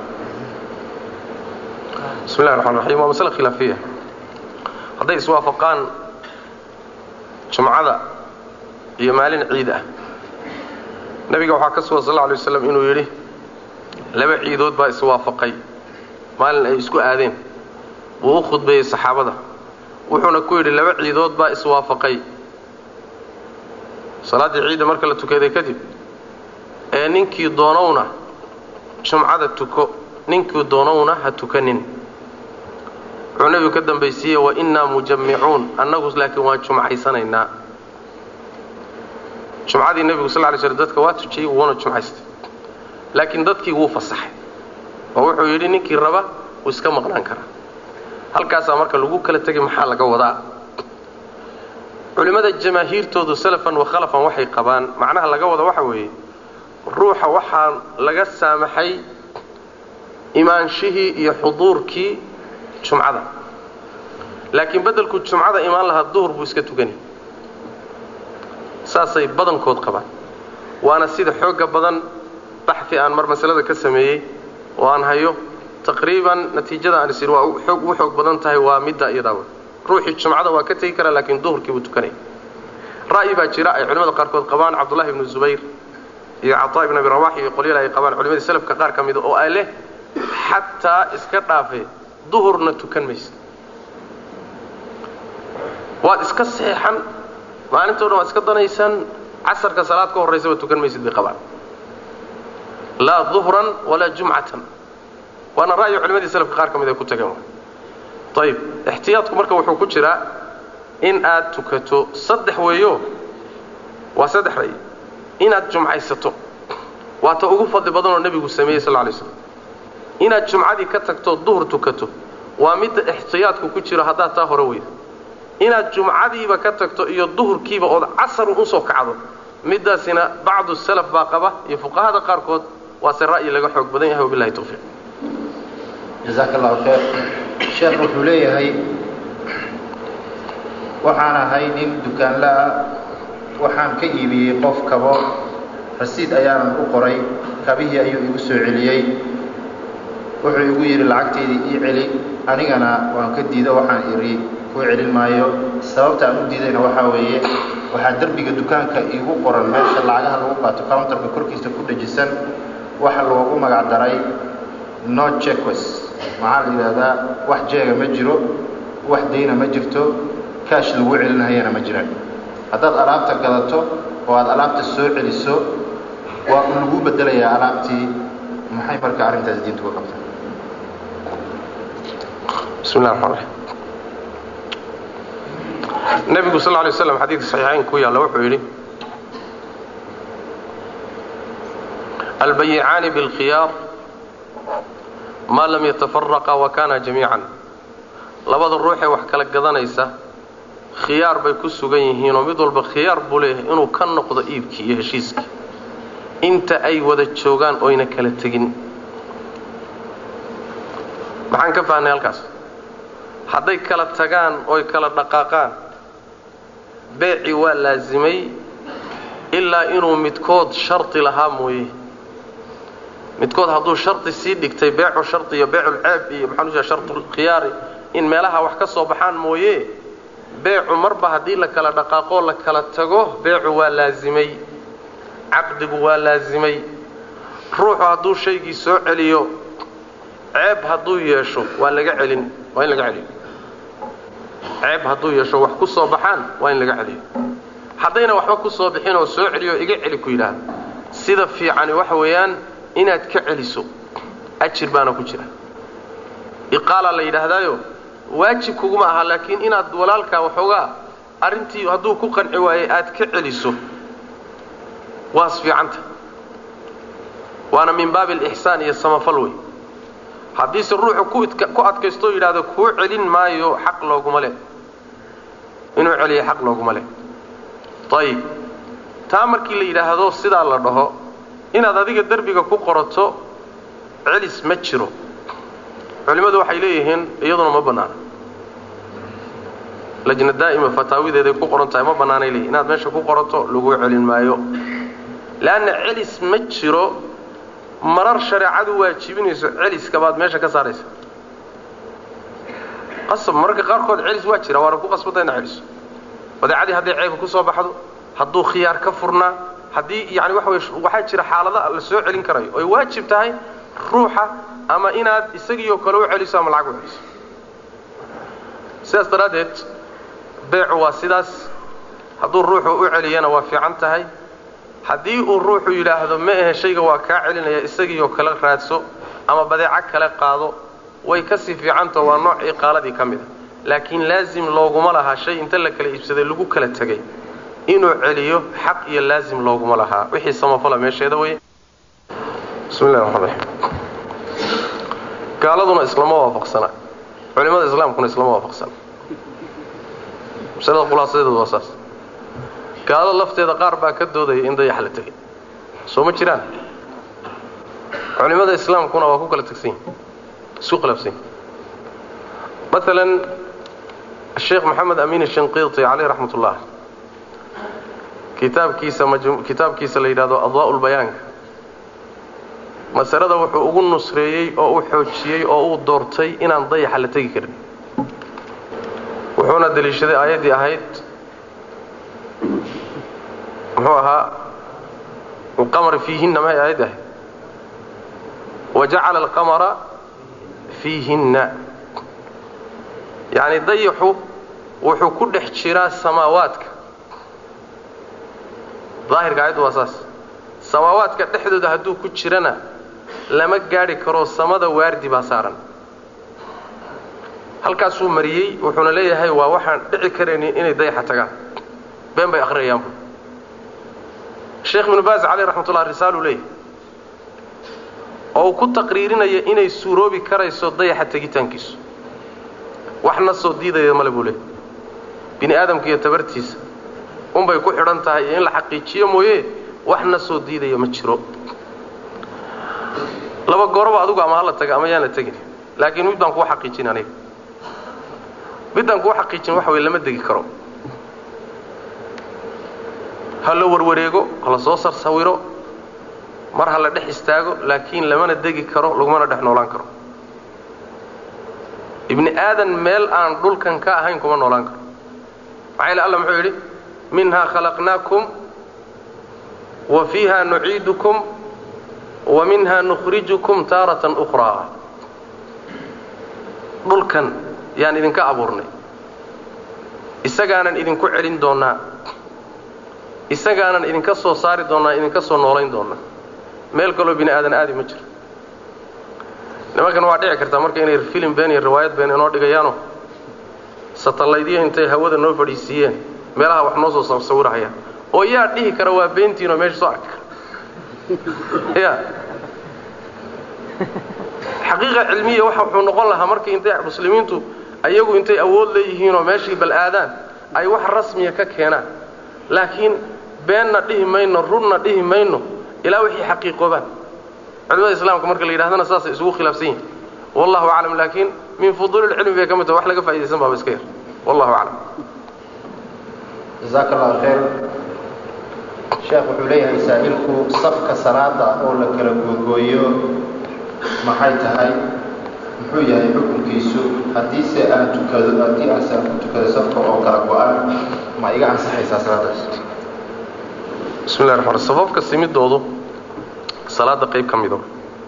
[SPEAKER 2] bismi llahi raxmaan raxiim waa masale khilaafiya hadday iswaafaqaan jumcada iyo maalin ciid ah nebiga waxaa ka sugan sal lla alay waslam inuu yidhi laba ciidood baa iswaafaqay maalin ay isku aadeen wuu u khudbeeyey saxaabada wuxuuna ku yidhi laba ciidood baa iswaafaqay salaaddii ciidda marka la tukaday kadib ee ninkii doonowna jumcada tuko ninkii doonowna ha tukanin wuxuu nebigu ka dambaysiiyey wa innaa mujammicuun annagu laakiin waan jumcaysanaynaa jumcadii nebigu sal lay slm dadka waa tujiyey wuuna jumcaystay laakiin dadkii wuu fasaxay oo wuxuu yidhi ninkii raba wuu iska maqnaan karaa halkaasaa marka lagu kala tegay maxaa laga wadaa culimmada jamaahiirtoodu salafan wa khalafan waxay qabaan macnaha laga wada waxa weeye ruuxa waxaa laga saamaxay imaanshihii iyo xuduurkii jumcada laakiin beddelku jumcada imaan lahaa duhur buu iska tukani saasay badankood qabaan waana sida xoogga badan baxi aan mar masalada ka sameeyey oo aan hayo taqriiban natiijada aan is waa xoog u xoog badan tahay waa midda iyadaaba ruuxii jumcada waa ka tegi karaa laakiin duhurkii buu tukanaya ra'yi baa jira ay culimmada qaarkood qabaan cabdullahi ibnu zubayr iyo cataa ibn abi rawax iyo qolyal ay qabaan culimadii salafka qaar ka mida oo ay leh xataa iska dhaafe duhurna tukan maysa waad iska seexan maalintoo dhan waad iska danaysan casarka salaad ka horraysaba tukan maysid bay qabaan laa duhran walaa jumcatan waana ra'yi culimadii salafka qaar ka mid ay ku tageen ayib ixtiyaadku marka wuxuu ku jiraa in aad tukato saddex weeyo waa saddex ra'yi inaad jumcaysato waa ta ugu fadli badanoo nebigu sameeyey sal lay slam inaad jumcadii ka tagto duhur tukato waa midda ixtiyaadku ku jiro haddaad taa hore weyda inaad jumcadiiba ka tagto iyo duhurkiiba ood casar usoo kacdo middaasina bacdu salaf baa qaba iyo fuqahada qaarkood waase ra'yi laga xoog badan yahay wabilahi tawfiiq
[SPEAKER 3] jazaaka allahu khayr sheekh wuxuu leeyahay waxaan ahay nin dukaanla-ah waxaan ka iibiyey qof kabo rasiid ayaanan u qoray kabihii ayuu igu soo celiyey wuxuu igu yidhi lacagtaydii ii celi anigana waan ka diido waxaan idhi kuu celin maayo sababta aan u diidayna waxaa weeye waxaa derbiga dukaanka iigu qoran meesha lacagaha lagu qaato countarka korkiisa ku dhajisan waxa loogu magac daray no cheques maxaa la yidhaahdaa wax jeega ma jiro wax dayna ma jirto kaash lagu celinahayana ma jiraan haddaad alaabta gadato oo aad alaabta soo celiso waa un lagu bedelayaa alaabtii maxay marka arrintaas diintu ka qabtaa
[SPEAKER 2] bismi llahi raxmaan raxiim nebigu sal lla lay slam xadiidka saxiixayn ku yaalla wuxuu yidhi albayicaani biاlkhiyaar maa lam yatafaraqa wa kana jamiican labada ruuxee wax kala gadanaysa khiyaar bay ku sugan yihiinoo mid walba khiyaar buu leeyahay inuu ka noqdo iibkii iyo heshiiskii inta ay wada joogaan oyna kala tegin maxaan ka fahnay halkaas hadday kala tagaan oy kala dhaqaaqaan beeci waa laasimay ilaa inuu midkood shardi lahaa mooye midkood hadduu shardi sii dhigtay beecu shardi iyo beeculceeb iyo maxaan u jeeda shartulkhiyaari in meelaha wax ka soo baxaan mooye beecu marba haddii la kala dhaqaaqoo la kala tago beecu waa laasimay caqdigu waa laasimay ruuxu hadduu shaygii soo celiyo ceeb hadduu yeesho waa laga celin waa in laga celiyo ceeb hadduu yeesho wax ku soo baxaan waa in laga celiyo haddayna waxba ku soo bixin oo soo celiyo iga celi ku yidhaahda sida fiicani waxa weeyaan inaad ka celiso ajir baana ku jira iqaala la yidhaahdaayo waajib kuguma aha laakiin inaad walaalkaa waxoogaa arrintii hadduu ku qanci waaye aad ka celiso waas fiicanta waana min baabi alixsaan iyo samafal wey haddiise ruuxu ku adkaysto o yidhahdo kuu celin maayo xaq looguma leh inuu celiya xaq looguma leh ayib taa markii la yidhaahdo sidaa la dhaho inaad adiga derbiga ku qorato celis ma jiro culimmadu waxay leeyihiin iyaduna ma bannaana lajna daa'ima fataawideeday ku qoran tahay ma bannaanay leeyihin inaad meesha ku qorato laguu celin maayo leanna celis ma jiro marar shareecadu waajibinayso celiska baad meesha ka saaraysa qasab mararka qaarkood celis waa jira waana ku qasbanta ina celiso badeecadii hadday ceeba ku soo baxdo hadduu khiyaar ka furnaa haddii yani waxa wey waxaa jira xaalada la soo celin karayo oy waajib tahay ruuxa ama inaad isagiioo kale u celiso ama lacag u celiso sidaas daraaddeed beecu waa sidaas hadduu ruuxu u celiyana waa fiican tahay haddii uu ruuxu yidhaahdo ma ahe shayga waa kaa celinaya isagiioo kale raadso ama badeeco kale qaado way kasii fiicantao waa nooc iqaaladii ka mida laakiin laazim looguma lahaa shay inta la kala iibsaday lagu kala tegay inuu celiyo xaq iyo laazim looguma lahaa wixii samafala meesheeda wey bismi llahi raxmaan raxiim gaaladuna islama waafaqsana culimada islaamkuna islama waafaqsana masalada khulaasadeedu waa saas gaalada lafteeda qaar baa ka doodaya in dayax la tegay soo ma jiraan culimada islaamkuna waa ku kala tegsan yihin isku khilaafsan yihin maalan sheekh maxamed amin shinqiiti caleyh raxmat ullah kitaabkiisa kitaabkiisa la yidhahdo adwaa'u lbayaanka masalada wuxuu ugu nusreeyey oo u xoojiyey oo uu doortay inaan dayaxa la tegi karin wuxuuna deliishaday aayaddii ahayd muxuu ahaa alqamara fiihinna mahay aayaddi ahayd wajacala alqamara fiihinna yacni dayaxu wuxuu ku dhex jiraa samaawaadka daahirka aayaddu waa saas samaawaadka dhexdooda hadduu ku jirana lama gaadhi karo samada waardi baa saaran halkaasuu mariyey wuxuuna leeyahay waa waxaan dhici karaynin inay dayaxa tagaan been bay akhriyayaanbu sheekh ibnu baas caleyh raxmatullah risaaluu leeyahay oo uu ku taqriirinaya inay suuroobi karayso dayaxa tegitaankiisu waxna soo diidaya male buu leeyahy bini aadamka iyo tabartiisa unbay ku xidhan tahay iyo in la xaqiijiyo mooye waxna soo diidaya ma jiro laba gooroba adugu ama hala taga ama yaan la tegin laakiin mid baan kuu xaqiijin aniga middaan kuu xaqiijin waxa weye lama degi karo ha la warwareego ha la soo sarsawiro mar ha la dhex istaago laakiin lamana degi karo lagumana dhex noolaan karo ibni aadan meel aan dhulkan ka ahayn kuma noolaan karo maxaa yaele alla muxuu yidhi minhaa khalaqnaakum wa fiiha nuciidukum wa minha nukhrijukum taaratan ukhraa dhulkan yaan idinka abuurnay isagaanan idinku celin doonnaa isagaanan idinka soo saari doonnaa idinka soo noolayn doonnaa meel kaloo bini aadan aadi ma jiro nimankan waa dhici kartaa marka inay filim been iyo riwaayad been inoo dhigayaano satallaydyo intay hawada noo fadhiisiiyeen meelaha wax noo soo sawirahayaan oo yaa dhihi kara waa beentiinoo meesha soo arki kara ya xaqiiqa cilmiya waxa wuxuu noqon lahaa markii intay muslimiintu ayagu intay awood leeyihiinoo meeshii bal aadaan ay wax rasmiya ka keenaan laakiin beenna dhihi mayno runna dhihi mayno ilaa wixii xaqiiqoobaan culimada islaamka marka la yidhahdana saasay isugu khilaafsan yihin wallahu aclam laakiin min fuduulilcilmi bay ka mid tahay wax laga faa'idaysan baaba iska yar wallahu aclam
[SPEAKER 3] jazaaka allahu khayr sheekh wuxuu leeyahay saa'ilku safka salaada oo la kala googooyo maxay tahay muxuu yahay xukunkiisu haddiise aan tukado haddii aanse aan ku tukado safka oo kala go-an ma iga ansaxaysaa salaadaas
[SPEAKER 2] bismi llahi raxmaan safafka simidoodu salaada qayb ka mido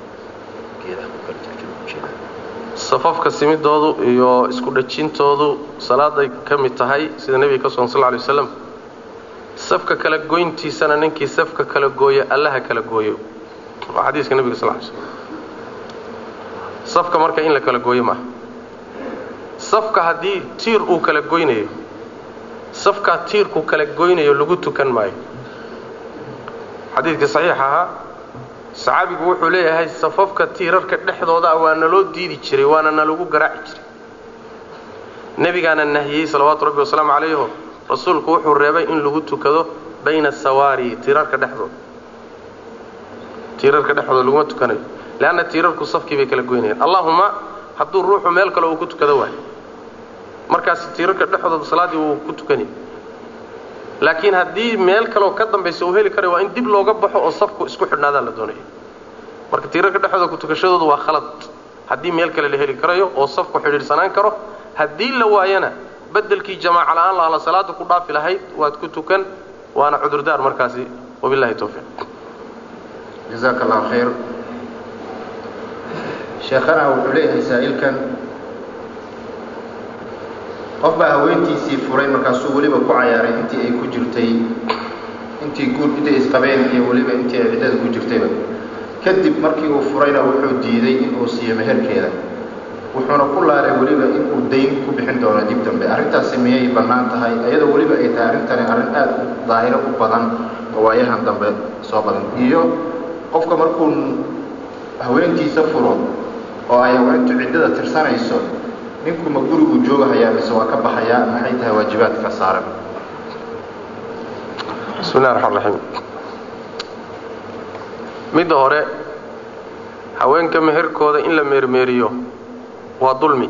[SPEAKER 2] safafka simidoodu iyo isku dhajintoodu salaaday ka mid tahay sida nebiga ka sugan sal lla alay waslam safka kala goyntiisana ninkii safka kala gooyo allaha kala gooyo waa xadiiska nebiga sal ly slm safka marka in la kala gooyo maaha safka haddii tiir uu kala goynayo safkaa tiirku kala goynayo lagu tukan maayo xadiidkii saxiix ahaa saxaabigu wuxuu leeyahay safafka tiirarka dhexdooda waa naloo diidi jiray waana nalagu garaaci jiray nebigaana nahiyey salawaatu rabbi wasalaamu calayho rasuulku wuxuu reebay in lagu tukado bayna sawaari tiirarka dhexdooda tiirarka dhexdooda laguma tukanayo leanna tiirarku safkii bay kala goynayaan allahuma hadduu ruuxu meel kale uu ku tukado waayo markaasi tiirarka dhexdooda salaaddii wuu ku tukanaya laakiin haddii meel kaleoo ka dambaysa uu heli karayo waa in dib looga baxo oo safku isku xidhnaadaa la doonaya marka tiirarka dhexdooda kutukashadoodu waa khalad haddii meel kale la heli karayo oo safku xidhiidhsanaan karo haddii la waayana bedelkii jamaaca la'aan lahla salaada ku dhaafi lahayd waad ku tukan waana cudurdaar markaasi wabillahi tawfiiq
[SPEAKER 3] jazaaka allahu khayr sheekhana wuxuu leeyahay saa'ilkan qof baa haweentiisii furay markaasuu weliba ku cayaaray intii ay ku jirtay intii guur intay isqabeen iyo weliba intii ay ciddada ku jirtayba kadib markii uu furayna wuxuu diiday inuu siiyo meherkeeda wuxuuna ku laalay weliba inuu dayn ku bixin doono dib dambe arrintaasi miyay bannaan tahay iyadoo weliba ay tahay arrintani arrin aad u daahiro u badan oo waayahan dambe soo badan iyo qofka markuu haweentiisa furo oo ay haweentu ciddada tirsanayso ninku ma guriguu joogahayaa mise waa ka baxayaa maxay tahay waajibaadka saaran
[SPEAKER 2] bismi llahi raxmaan raxiim midda hore haweenka meherkooda in la meermeeriyo waa dulmi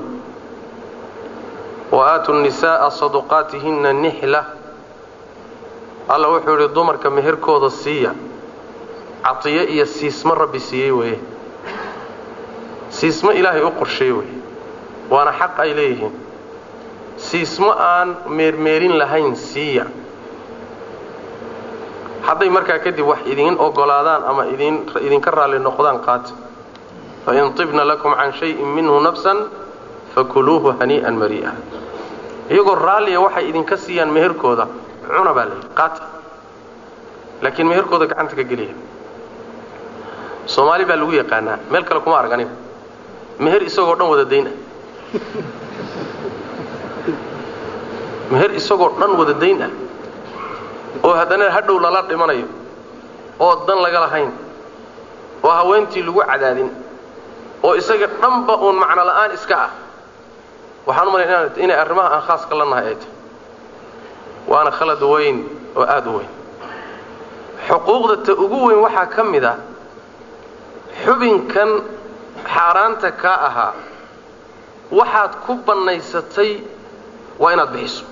[SPEAKER 2] wa aatu nisaa'a saduqaatihinna nixla alla wuxuu yidhi dumarka meherkooda siiya catiyo iyo siismo rabbi siiyey weeye siismo ilaahay u qorsheey weye waana xaq ay leeyihiin siismo aan meermeerin lahayn siiya hadday markaa kadib wax idiin ogolaadaan ama idin idinka raalli noqdaan qaata fain tibna lakum can shayin minhu nafsan fakuluuhu hanii'an marii'a iyagoo raalliya waxay idinka siiyaan meherkooda cuna baa layidhi qaata laakiin meherkooda gacanta ka geliya soomaali baa lagu yaqaanaa meel kale kuma arg aniga meher isagoo dhan wada dayn ah meher isagoo dhan wada dayn ah oo haddana hadhow lala dhimanayo oo dan laga lahayn oo haweentii lagu cadaadin oo isaga dhanba uun macno la'aan iska ah waxaan u malay inay arrimaha aan khaaska la nahay ay tahay waana khalad weyn oo aada u weyn xuquuqda ta ugu weyn waxaa ka mid a xubinkan xaaraanta kaa ahaa waxaad ku bannaysatay waa inaad bixiso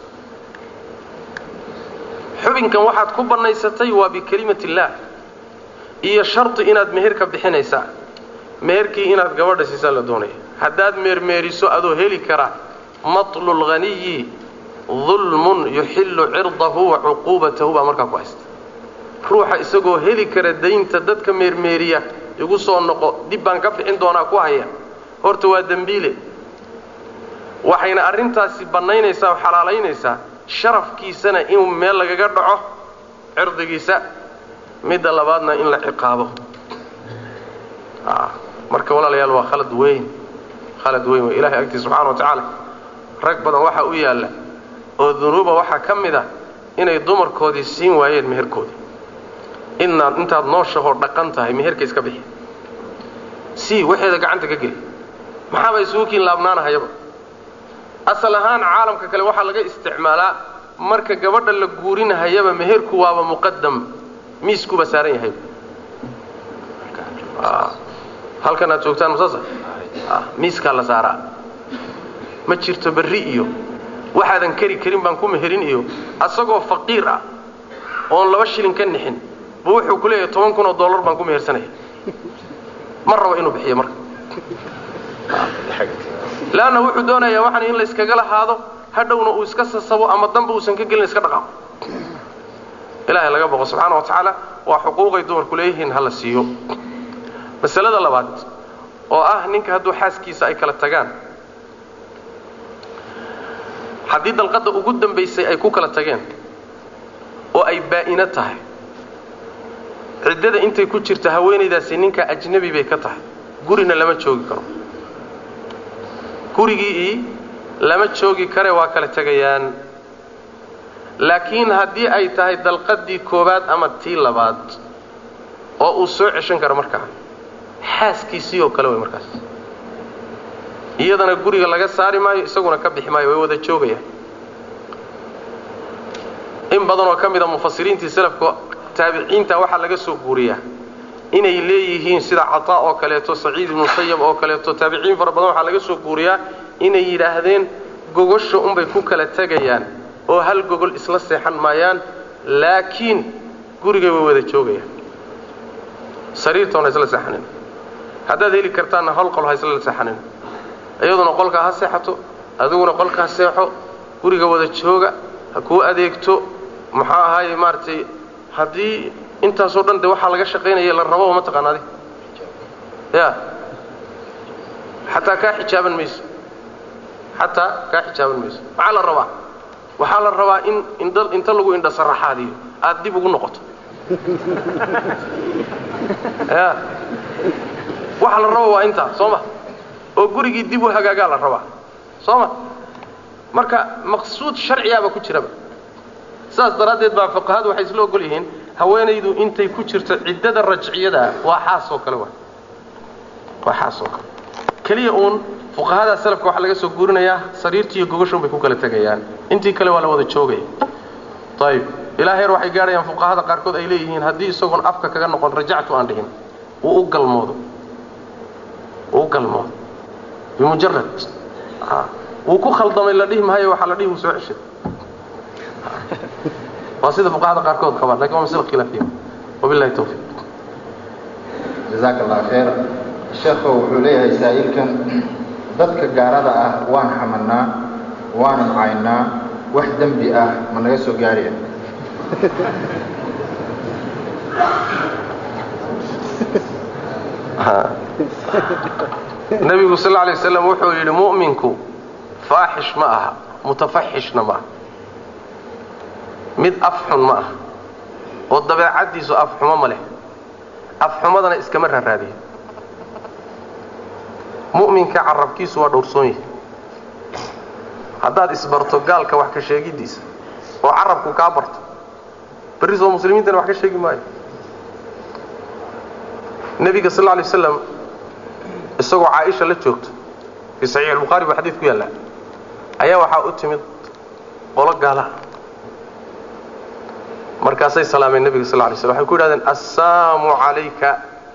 [SPEAKER 2] xubinkan waxaad ku bannaysatay waa bikelimati illaah iyo shardi inaad meherka bixinaysaa meherkii inaad gabadha siisaa la doonaya haddaad meermeeriso adoo heli kara matlu lghaniyi dulmun yuxillu cirdahu wa cuquubatahu baa markaa ku haysta ruuxa isagoo heli kara daynta dadka meermeeriya igu soo noqo dib baan ka bixin doonaa ku haya horta waa dembiile waxayna arrintaasi bannaynaysaa oo xalaalaynaysaa sharafkiisana in meel lagaga dhaco cirdigiisa midda labaadna in la ciqaabo marka walaalayaal waa khalad weyn khalad weyn wey ilahay agtiisa subxana wa tacaala rag badan waxaa u yaalla oo dunuuba waxaa ka mid ah inay dumarkoodii siin waayeen meherkoodii inaad intaad nooshahoo dhaqan tahay meherka iska bixi sii waxeeda gacanta ka geli maxaaba isugu kiin laabnaanahayaba asal ahaan caalamka kale waxaa laga isticmaalaa marka gabadha la guurinahayaba meherku waaba muqadam miiskuba saaran yahay halkan aad joogtaan masaasa miiskaa la saaraa ma jirto berri iyo waxaadan keri karin baan ku meherin iyo asagoo faqiir ah oon laba shilin ka nixin buu wuxuu ku leeyahay toban kun oo dollar baan ku mehersanaya ma rabo inuu bixiyo marka leanna wuxuu doonayaa waxaan in la iskaga lahaado hadhowna uu iska sasabo ama danba uusan ka gelin iska dhaqaaqo ilaahay laga boqo subxaana wa tacaala waa xuquuqay dumarku leeyihiin ha la siiyo masalada labaad oo ah ninka hadduu xaaskiisa ay kala tagaan haddii dalqadda ugu dambaysay ay ku kala tageen oo ay baa'ino tahay ciddada intay ku jirta haweenaydaasi ninka ajnabi bay ka tahay gurina lama joogi karo gurigii lama joogi kare waa kala tegayaan laakiin haddii ay tahay dalqadii koowaad ama tii labaad oo uu soo ceshan karo markaa xaaskiisii oo kale way markaas iyadana guriga laga saari maayo isaguna ka bixi maayo way wada joogayaan in badan oo ka mida mufasiriintii salafka taabiciinta waxaa laga soo guuriyaa inay leeyihiin sida cataa oo kaleeto saciid ibnu sayab oo kaleeto taabiciin fara badan waxaa laga soo guuriyaa inay yidhaahdeen gogosha unbay ku kala tegayaan oo hal gogol isla seexan maayaan laakiin gurigay way wada joogayaan sariirtoona isla seexanin haddaad heli kartaanna hal qol ha isla seexanin iyaduna qolkaa ha seexato adiguna qolkaa seexo guriga wada jooga ha kuu adeegto maxaa ahaaye maaragtay haddii intaasoo dhan de waxaa laga shaqaynaya la rababa ma taqaana adi ya xataa kaa xijaaban mayso xataa kaa xijaaban mayso maxaa la rabaa waxaa la rabaa in indha inta lagu indha saraxaadiyo aad dib ugu noqoto ya waxa la raba waa intaa soo ma oo gurigii dib u hagaagaa la rabaa soo ma marka maqsuud sharciyaaba ku jiraba saas daraaddeed baa fuqahadu waxay isla ogol yihiin haweenaydu intay ku jirto ciddada rajciyadaa waa xaas oo kale wa waa xaas oo kale keliya uun fuqahada salafka waxaa laga soo guurinayaa sariirtii iyo gogoshoon bay ku kala tegayaan intii kale waa la wada joogaya ayib ilaa heer waxay gaadhayaan fuqahada qaarkood ay leeyihiin haddii isagoon afka kaga noqon rajactu aan dhihin uu u galmoodo uu u galmoodo bimujarad wuu ku khaldamay la dhihi maayo waxaa la dhihi wuu soo ceshay waa sida fuqahada qaarkood qabaan lakin waa masla khilaafiya wabillahi tawfiiq
[SPEAKER 3] jazaaka allah khayr sheekhow wuxuu leeyahay saa'ilkan dadka gaalada ah waan xamanaa waanan caynaa wax dembi ah ma naga soo gaaraya
[SPEAKER 2] nebigu sal lla alay waslam wuxuu yidhi mu'minku faaxish ma aha mutafaxishna ma aha mid afxun ma aha oo dabeecaddiisu afxumo ma leh afxumadana iskama raaraadiya mu'minka carabkiisu waa dhowrsoon yahay haddaad isbarto gaalka wax ka sheegiddiisa oo carabku kaa barto berri soo muslimiintana wax ka sheegi maayo nebiga sal lla alay waslam isagoo caaisha la joogto fii saxiix albukhaari buu xadiid ku yaallaa ayaa waxaa u timid qolo gaalaha markaasay salaameen nebiga sal lay slam waxay ku yidhahdeen assaamu calayka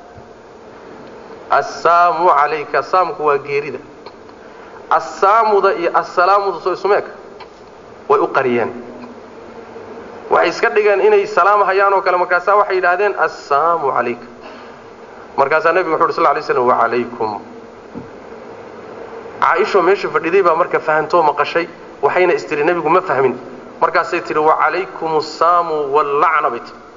[SPEAKER 2] assaamu calayka saamku waa geerida assaamuda iyo assalaamuda soo isuma eg way u qariyeen waxay iska dhigeen inay salaam hayaan oo kale markaasaa waxay yidhaahdeen assaamu calayka markaasaa nebigu wuxu uhi sl lay slam wacalaykum caaishoo meesha fadhiday baa marka fahantoo maqashay waxayna istiri nebigu ma fahmin markaasay tihi wacalaykum assaamu wallacna bay tii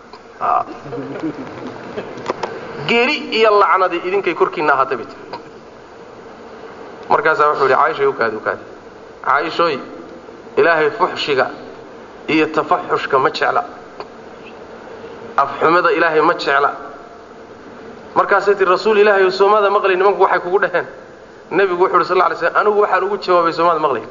[SPEAKER 2] geeri iyo lacnadii idinkay korkiinna ahaatay bay tii markaasaa wuxuu yidhi caaishay ukaadi ukaadi caaishooy ilaahay fuxshiga iyo tafaxushka ma jecla afxumada ilaahay ma jecla markaasay tii rasuul ilaahay oo soomada maqlay nimanku waxay kugu dhaheen nebigu wuxu uhi sal lay slm anigu waxaan ugu jawaabay soomada maqlay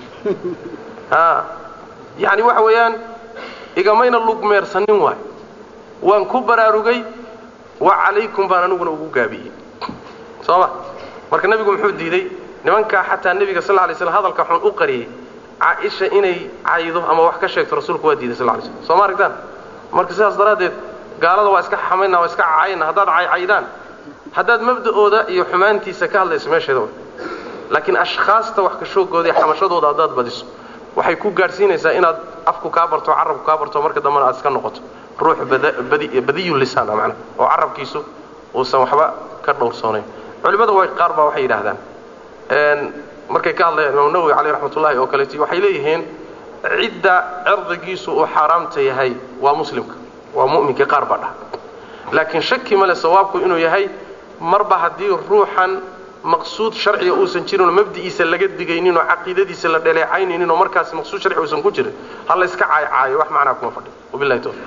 [SPEAKER 2] a yacni waxa weeyaan igamayna lugmeersanin waay waan ku baraarugay wa calaykum baan aniguna ugu gaabiyey soo ma marka nebigu muxuu diiday nimankaa xataa nebiga sal lay slam hadalka xun u qariyey caaisha inay caydo ama wax ka sheegto rasuulku waa diiday sal lay slm soo ma aragtaan marka sidaas daraaddeed gaalada waa iska xamayna waa iska cayna haddaad caycaydaan haddaad mabda'ooda iyo xumaantiisa ka hadlayso meesheeda way laakiin ashkhaasta wax ka shoogooda iyo xamashadooda haddaad badiso waxay ku gaadhsiinaysaa inaad afku kaa barto carabku kaa barto marka dambena aad iska noqoto ruux badiyu lisaan ah macnaha oo carabkiisu uusan waxba ka dhowrsoonayn culimmada way qaar baa waxay yidhaahdaan markay ka hadlayaan imaam nawowi caleyh raxmatullahi oo kaleeti waxay leeyihiin cidda cirdigiisu uu xaaraamta yahay waa muslimka waa mu'minkii qaar baa dhaha laakiin shaki male sawaabku inuu yahay marba haddii ruuxan maqsuud sharciga uusan jirinoo mabdi'iisa laga digaynin oo caqiidadiisa la dhaleecaynaynin oo markaas maqsuud sharci uusan ku jirin ha la iska caaycaayo wax macnaa kuma fadhiyo wabillahi tawfiiq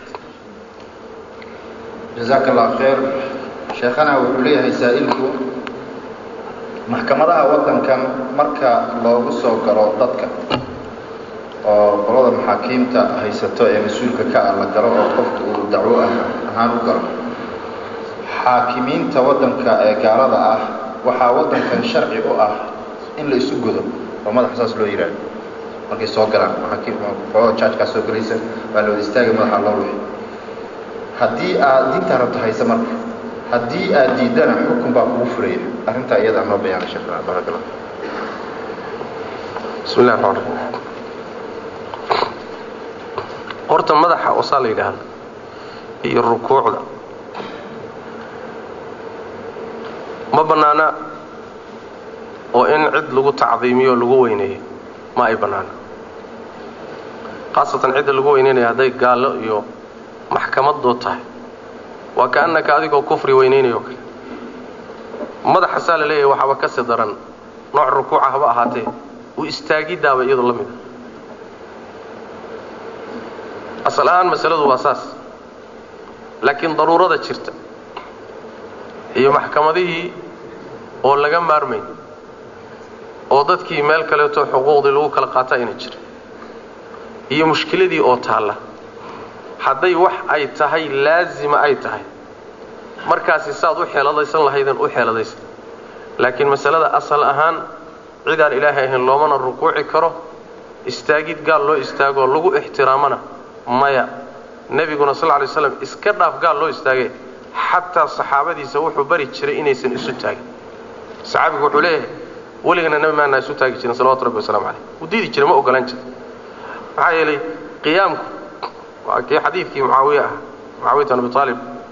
[SPEAKER 3] jazaaka allah khayr sheekhana wuxuu leeyahay saa'ilku maxkamadaha waddankan marka loogu soo galo dadka oo qolada maxaakiimta haysato ee mas-uulka ka ah la galo oo qofka uu dacwo ah ahaan u galo xaakimiinta waddanka ee gaalada ah waxaa waddankan sharci u ah in la isu godo oo madaxa saas loo yidhaahdo markay soo galaan maxaakiimxooga jaajkaa soo gelaysa waa la wada istaaga madaxa loo ruxi haddii aad diintaa rabto haysa marka haddii aad diiddana xukun baa kugu furaya arrintaa iyadaa noo bayaana sheekh barakala
[SPEAKER 2] bismi llahi raxmaan raxiim horta madaxa osaa la yidhaahdo iyo rukuucda ma bannaana oo in cid lagu tacdiimiyo o lagu weyneeyo ma ay bannaana khaasatan cidda lagu weyneynaya hadday gaallo iyo maxkamadood tahay waa kaannaka adigoo kufri weynaynayo kale madaxa saa la leeyahay waxaaba ka sii daran nooc rukuuca haba ahaatee u istaagiddaaba iyadoo la mid a asal ahaan masaladu waa saas laakiin daruurada jirta iyo maxkamadihii oo laga maarmayn oo dadkii meel kaleeto xuquuqdii lagu kala qaata ayna jirin iyo mushkiladii oo taalla hadday wax ay tahay laazima ay tahay markaasi saaad u xeeladaysan lahaydeen u xeeladaysan laakiin masalada asal ahaan cidaan ilaahay ahayn loomana rukuuci karo istaagid gaal loo istaagoo lagu ixtiraamana maya nebiguna sal ly slam iska dhaaf gaal loo istaagee xataa saxaabadiisa wuxuu bari jiray inaysan isu taagin saxaabigu wuxuu leeyahay weligana nebi maanaa isu taagi jirin salawatu rabbi waslamu caleyh wuu diidi jiray ma ogolaan jira maxaa yeelay qiyaamku waa kii xadiidkii mucaawiye ah mucaawiyat bin abi aalib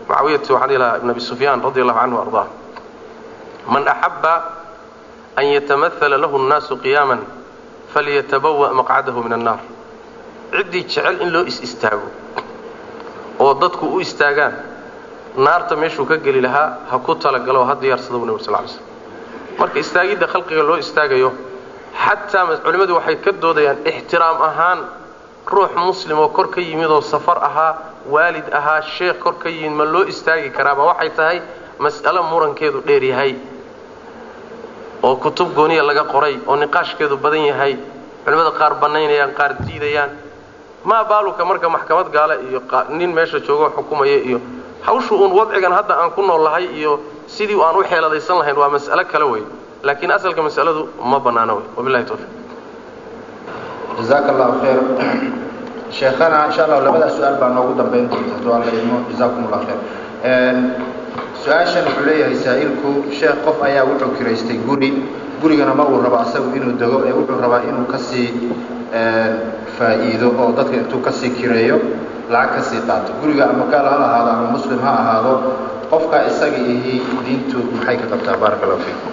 [SPEAKER 2] mucaawiyati waxaan dhihi lahaa ibn abi sufyaan radi allahu canhu ardaa man axaba an yatamahala lahu nnaasu qiyaaman falyatabawa maqcadahu min annaar ciddii jecel in loo is istaago oo dadku u istaagaan naarta meeshuu ka geli lahaa ha ku talagalo ha diyaarsada bu nabig sal ly slm marka istaagidda khalqiga loo istaagayo xataa culimmadu waxay ka doodayaan ixtiraam ahaan ruux muslim oo kor ka yimid oo safar ahaa waalid ahaa sheekh kor ka yimid ma loo istaagi karaaba waxay tahay mas'alo murankeedu dheer yahay oo kutub gooniya laga qoray oo niqaashkeedu badan yahay culimmada qaar bannaynayaan qaar diidayaan maa baaluka marka maxkamad gaale iyo nin meesha joogoo xukumaya iyo hawshu uun wadcigan hadda aan ku nool lahay iyo sidii aan u xeeladaysan lahayn waa mas'alo kale wey laakiin asalka mas'aladu ma bannaano wey wabilahi tawfiiq
[SPEAKER 3] jazaaka allahu khayr sheekhana insha allah labadaa su-aal baa noogu dambayn doonta hadduu alla idmo jazaakum allah khayr su-aashan wuxuu leeyahay saa'ilku sheekh qof ayaa wuxuu kiraystay guri gurigana ma uu rabo asagu inuu dego ee wuxuu rabaa inuu kasii faa'iido oo dadka intuu kasii kireeyo lacag kasii qaato guriga ama gaal ha ahaado ama muslim ha ahaado qofka isaga ihi diintu maxay ka qabtaa baaraka allahu fiikum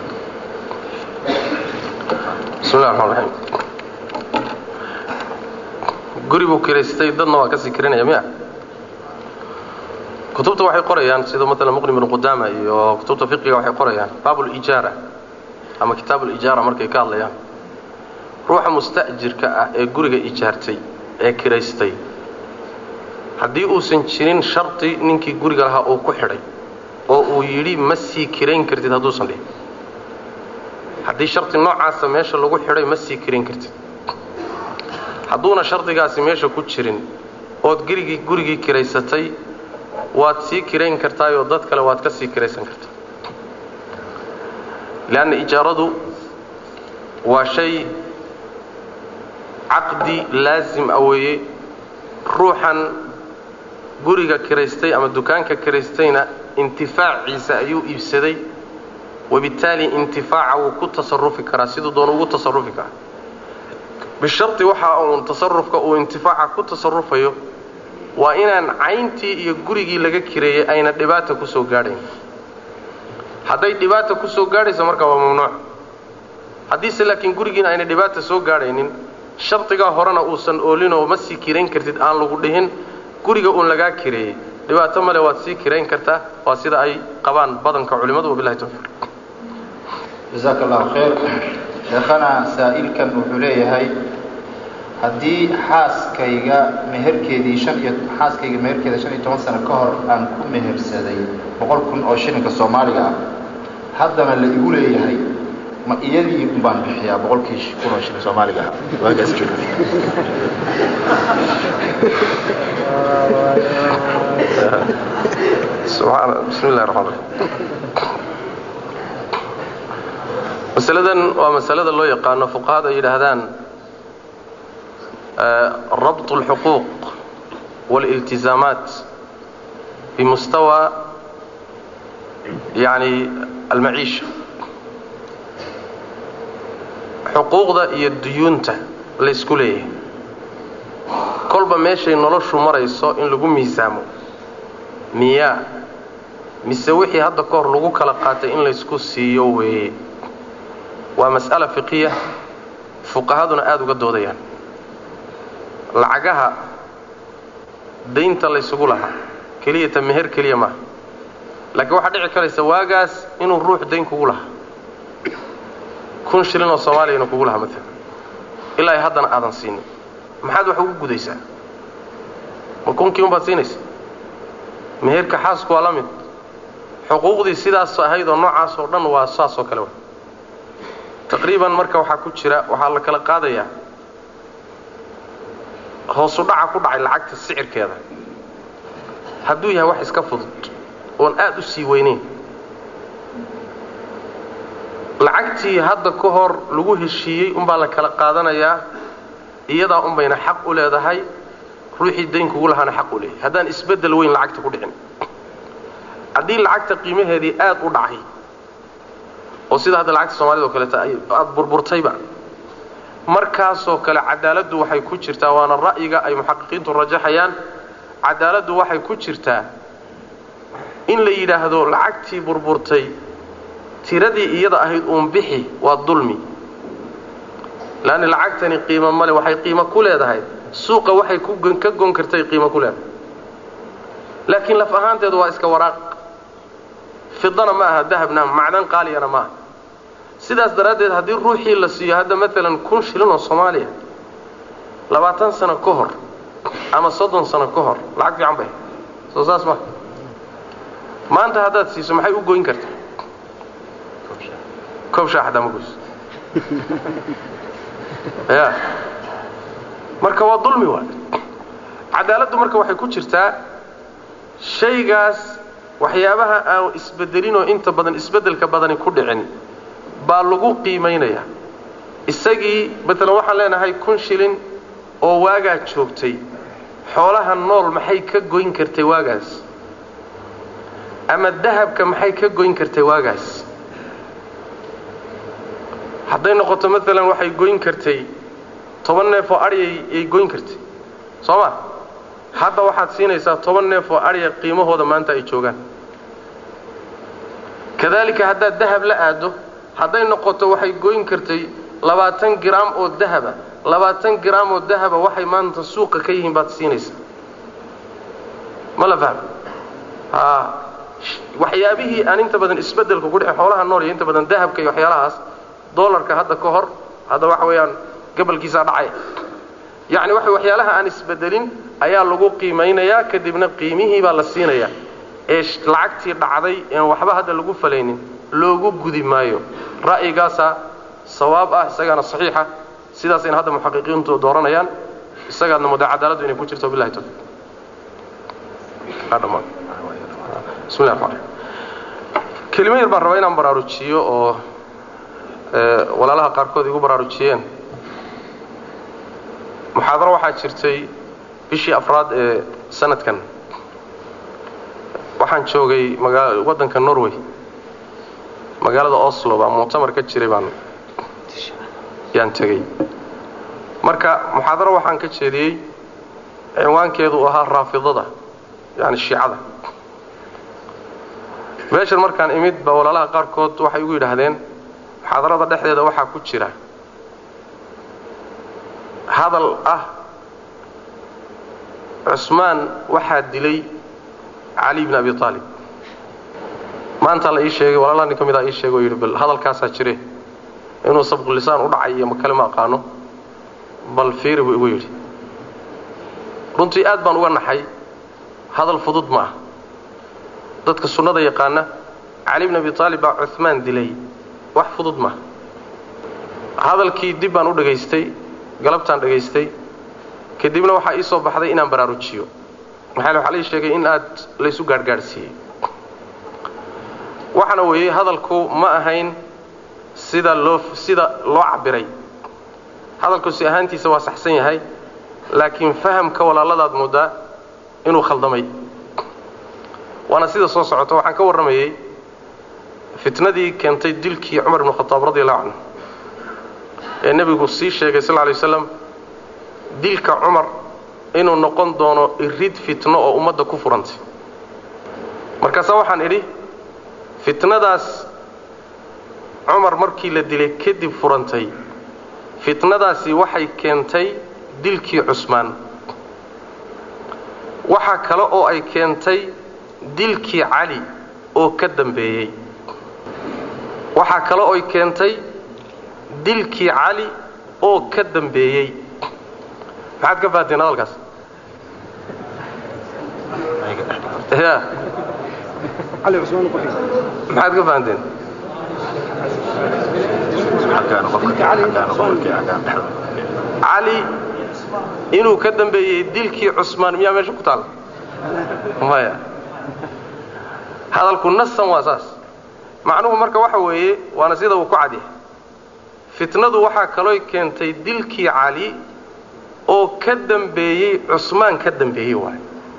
[SPEAKER 2] bismi llahi raxmaan raxiim guri buu kiraystay dadna waa kasii kiranaya miya kutubta waxay qorayaan sida maala muqnim ibnu qudaama iyo kutubta fiqiga waxay qorayaan baabulijaara ama kitaabulijaara markay ka hadlayaan ruuxa musta'jirka ah ee guriga ijaartay ee kiraystay haddii uusan jirin shardi ninkii guriga lahaa uu ku xidhay oo uu yidhi ma sii kirayn kartid hadduusan dhihin haddii shardi noocaasa meesha lagu xidhay ma sii kirayn kartid hadduuna shardigaasi meesha ku jirin ood gerigii gurigii kiraysatay waad sii kirayn kartaayoo dad kale waad ka sii kiraysan kartaa leanna ijaaradu waa shay caqdi laasim a weeye ruuxan guriga kiraystay ama dukaanka kiraystayna intifaaciisa ayuu iibsaday wabittaali intifaaca wuu ku tasarufi karaa siduu doona ugu tasarufi karaa bishardi waxa uun tasarufka uu intifaaca ku tasarufayo waa inaan cayntii iyo gurigii laga kireeyey ayna dhibaata ku soo gaadhayn hadday dhibaata ku soo gaadhayso marka waa mamnuuc haddiise laakiin gurigiina ayna dhibaata soo gaadhaynin shardigaa horena uusan oolinoo ma sii kirayn kartid aan lagu dhihin guriga uun lagaa kireeyey dhibaato male waad sii kirayn kartaa waa sida ay qabaan badanka culimmadu wabilahi tawfiiq
[SPEAKER 3] jazaaka allahu khayr sheekhana saa'ilkan wuxuu leeyahay haddii xaaskayga meherkeedii shan iyo xaaskayga meherkeeda shan iyo toban sano ka hor aan ku mehersaday boqol kun oo shilinka soomaaliga ah haddana la igu leeyahay ma iyadii un baan bixiyaa boqolkii kun oo shilin soomaaliga ah waagaas jooga
[SPEAKER 2] subxaana bismi illahi raxmaan raxiim masaladan waa masalada loo yaqaano fuqahada ay yidhaahdaan rabt اlxuquuq wاliltizaamaat bimustawa yani almaciisha xuquuqda iyo duyuunta laysku leeyahay kolba meeshay noloshu marayso in lagu miisaamo miyaa mise wixii hadda ka hor lagu kala qaatay in laysku siiyo weeye waa mas'ala fiqiya fuqahaduna aada uga doodayaan lacagaha daynta laysugu lahaa keliyata meher keliya maaha laakiin waxaa dhici karaysa waagaas inuu ruux dayn kugu lahaa kun shilin oo soomaaliyana kugu lahaa maalan ilaa haddana aadan siinin maxaad wax ugu gudaysaa ma kunkii unbaad siinaysa meherka xaasku waa la mid xuquuqdii sidaas ahayd oo noocaas oo dhan waa saas oo kale wa taqriiban marka waxaa ku jira waxaa la kala qaadayaa hoosu dhaca ku dhacay lacagta sicirkeeda hadduu yahay wax iska fudud oon aad u sii weynayn lacagtii hadda ka hor lagu heshiiyey unbaa la kala qaadanayaa iyadaa unbayna xaq u leedahay ruuxii daynkugu lahaana xaq u leeyahay haddaan isbeddel weyn lacagta ku dhicin haddii lacagta qiimaheedii aad u dhacay oo sida hadda lacagta soomaalida oo kaleeta aada burburtayba markaasoo kale cadaaladdu waxay ku jirtaa waana ra'yiga ay muxaqiqiintu rajaxayaan cadaaladdu waxay ku jirtaa in la yidhaahdo lacagtii burburtay tiradii iyada ahayd uun bixi waa dulmi laanna lacagtani qiimo male waxay qiimo ku leedahay suuqa waxay ka gon kartay qiimo ku leedahay laakiin laf ahaanteedu waa iska waraaq fidana ma aha dahabna macdan qaaliyana ma aha sidaas daraaddeed haddii ruuxii la siiyo hadda maalan kun shilin oo soomaaliya labaatan sano ka hor ama soddon sano ka hor lacag fiican bay soo saas ma maanta haddaad siiso maxay u goyn kartaa koob shaa xataa ma goyso ya marka waa dulmi waay cadaaladdu marka waxay ku jirtaa shaygaas waxyaabaha aan isbedelinoo inta badan isbeddelka badani ku dhicin baa lagu qiimaynayaa isagii maalan waxaan leenahay kun shilin oo waagaa joogtay xoolaha nool maxay ka goyn kartay waagaas ama dahabka maxay ka goyn kartay waagaas hadday noqoto maalan waxay goyn kartay toban neef oo aryay ay goyn kartay soo ma hadda waxaad siinaysaa toban neef oo arya qiimahooda maanta ay joogaan kadaalika haddaad dahab la aaddo hadday noqoto waxay goyn kartay labaatan giraam oo dahaba labaatan giraam oo dahaba waxay maanta suuqa ka yihiin baad siinaysaa ma la fahmo a waxyaabihii aan inta badan isbeddelka ku dhici xoolaha nool iyo inta badan dahabka iyo waxyaalahaas dolarka hadda ka hor hadda waxa weeyaan gabalkiisaa dhacay yacni waxa waxyaalaha aan isbedelin ayaa lagu qiimaynayaa kadibna qiimihii baa la siinayaa ee lacagtii dhacday een waxba hadda lagu falaynin loogu gudi maayo ra'yigaasaa sawaab ah isagaana saxiixa sidaasayna hadda muxaqiqiintu dooranayaan isagaadna muda cadaaladdu inay ku jirto billahi tawfiiq bismi llahi raxmaan kelimo yar baan rabaa inaan baraarujiyo oo walaalaha qaarkood igu baraarujiyeen muxaadaro waxaa jirtay bishii afraad ee sanadkan waxaan joogay magaa waddanka norway magaalada oslo baa muctamar ka jiray baan yaan tegey marka muxaadaro waxaan ka jeediyey cinwaankeedu uu ahaa raafidada yani shiicada meeshan markaan imid baa walaalaha qaarkood waxay igu yidhaahdeen muxaadarada dhexdeeda waxaa ku jira hadal ah cusmaan waxaa dilay cali bn abi aalib maanta la ii sheegay walaalaha nin ka mid a ii sheegay oo yidhi bal hadalkaasaa jire inuu sabqulisaan u dhacay iyo makale ma aqaano bal fiiri buu igu yidhi runtii aad baan uga naxay hadal fudud ma ah dadka sunnada yaqaana cali bn abi aalib baa cumaan dilay wax fudud maaha hadalkii dib baan u dhagaystay galabtaan dhagaystay kadibna waxaa ii soo baxday inaan baraarujiyo maxaa waxaa lai sheegay in aad laysu gaadhgaadhsiiyey waxaana weeyey hadalku ma ahayn sida loo sida loo cabiray hadalku si ahaantiisa waa saxsan yahay laakiin fahamka walaaladaad moodaa inuu khaldamay waana sida soo socota waxaan ka warramayey fitnadii keentay dilkii cumar ibnu khataab radi allahu canhu ee nebigu sii sheegay sal lla lay waslam dilka cumar inuu noqon doono irid fitno oo ummadda ku furantay markaasaa waxaan idhi fitnadaas cumar markii la dilay kadib furantay fitnadaasi waxay keentay dilkii cusmaan waxaa kale oo ay keentay dilkii cali oo ka dambeeyey waxaa kale oy keentay dilkii cali oo ka dambeeyey maxaad ka fahanteen hadalkaas ya maxaad ka fahanteen cali inuu ka dambeeyey dilkii cusmaan miyaa meesha ku taalla maya hadalku nasan waa saas macnuhu marka waxa weeye waana sida uu ku cadyahay fitnadu waxaa kalooy keentay dilkii cali oo ka dambeeyey cusmaan ka dambeeyey waay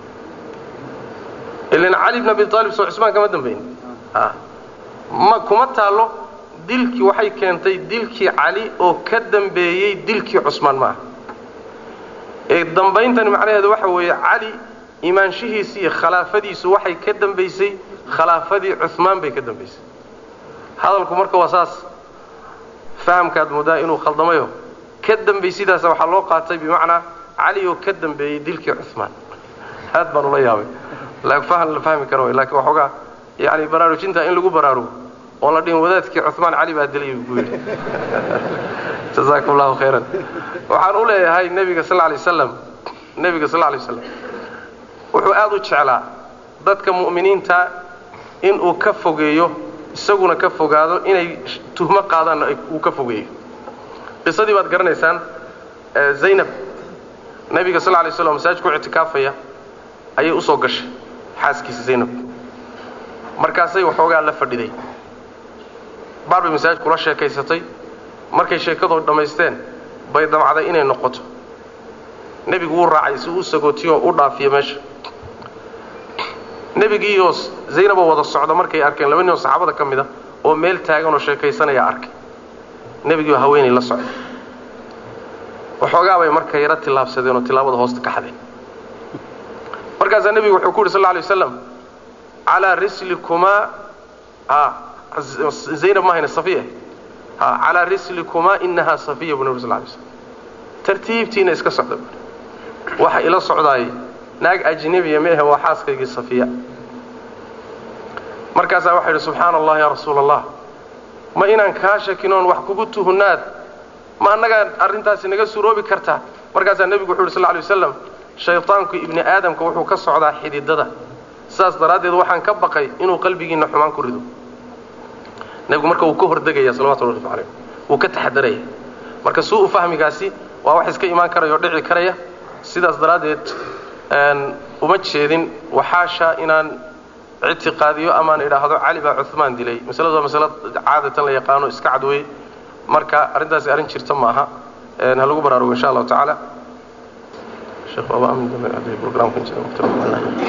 [SPEAKER 2] ilan cali bn abi aalib soo cusmaan kama dambeyn ma kuma taallo dilkii waxay keentay dilkii cali oo ka dambeeyey dilkii cusmaan maaha ee dambayntani macnaheedu waxa weeye cali imaanshihiisi iyo khilaafadiisu waxay ka dambaysay khilaafadii cumaan bay ka dambaysay hadalku marka waa saas fahamkaad moodaa inuu khaldamayo ka dambaysidaasa waxaa loo qaatay bimacnaa cali oo ka dambeeyey dilkii cumaan aad baan ula yaabay fahan la fahmi kara lakiin waxoogaa yani baraarujinta in lagu baraarugo oon la dhihin wadaadkii cumaan cali baa dilay buu yidhi jazaakum allahu khayran waxaan u leeyahay nebiga sal lay waslam nebiga sal lay waslam wuxuu aad u jeclaa dadka mu'miniinta inuu ka fogeeyo isaguna ka fogaado inay tuhmo qaadaanna uu ka fogeeyo qisadii baad garanaysaan zaynab nebiga sal lay slam masaajidku ictikaafaya ayay usoo gashay xaaskiisa zaynab markaasay waxoogaa la fadhiday baar bay masaajid kula sheekaysatay markay sheekadoo dhammaysteen bay damcday inay noqoto nebigu wuu raacay si uu sagootiyo u dhaafiyo meesha nebigiioo zaynaboo wada socda markay arkeen laba ninoo saxaabada ka mid a oo meel taaganoo sheekaysanayaa arkay nebigiioo haweenay la socda waxoogaa bay marka yaro tillaabsadeen oo tillaabada hoosta ka xadeen markaasaa nebigu wuxuu ku yidhi sal lla alay waslam calaa rislikumaa zaynab mahayna safiya calaa rislikumaa inahaa safiya buu nabig sal lay slam tartiibtiina iska socda waxa ila socdaay naag ajnebiya meehe waa xaaskaygii safiya markaasaa waxaa yidhi subxaana allah yaa rasuula allah ma inaan kaa shakinoon wax kugu tuhunaad ma annagaa arrintaasi naga suroobi kartaa markaasaa nebigu wuxu yidhi sal lay waslam shaytaanku ibni aadamka wuxuu ka socdaa xididada sidaas daraaddeed waxaan ka baqay inuu qalbigiinna xumaan ku rido nebigu marka wuu ka hordegaya salawatu llahi calayh wuu ka taxadaraya marka suu-u fahmigaasi waa wax iska imaan karaya oo dhici karaya sidaas daraaddeed uma jeedin waxaasha inaan ictiqaadiyo amaan idhaahdo cali baa cumaan dilay masaladu waa masalo caadatan la yaqaano iska cadwey marka arrintaasi arrin jirta ma aha ha lagu baraarugo insha allahu tacaala sheekh waaba amin dambe haddii programkan jira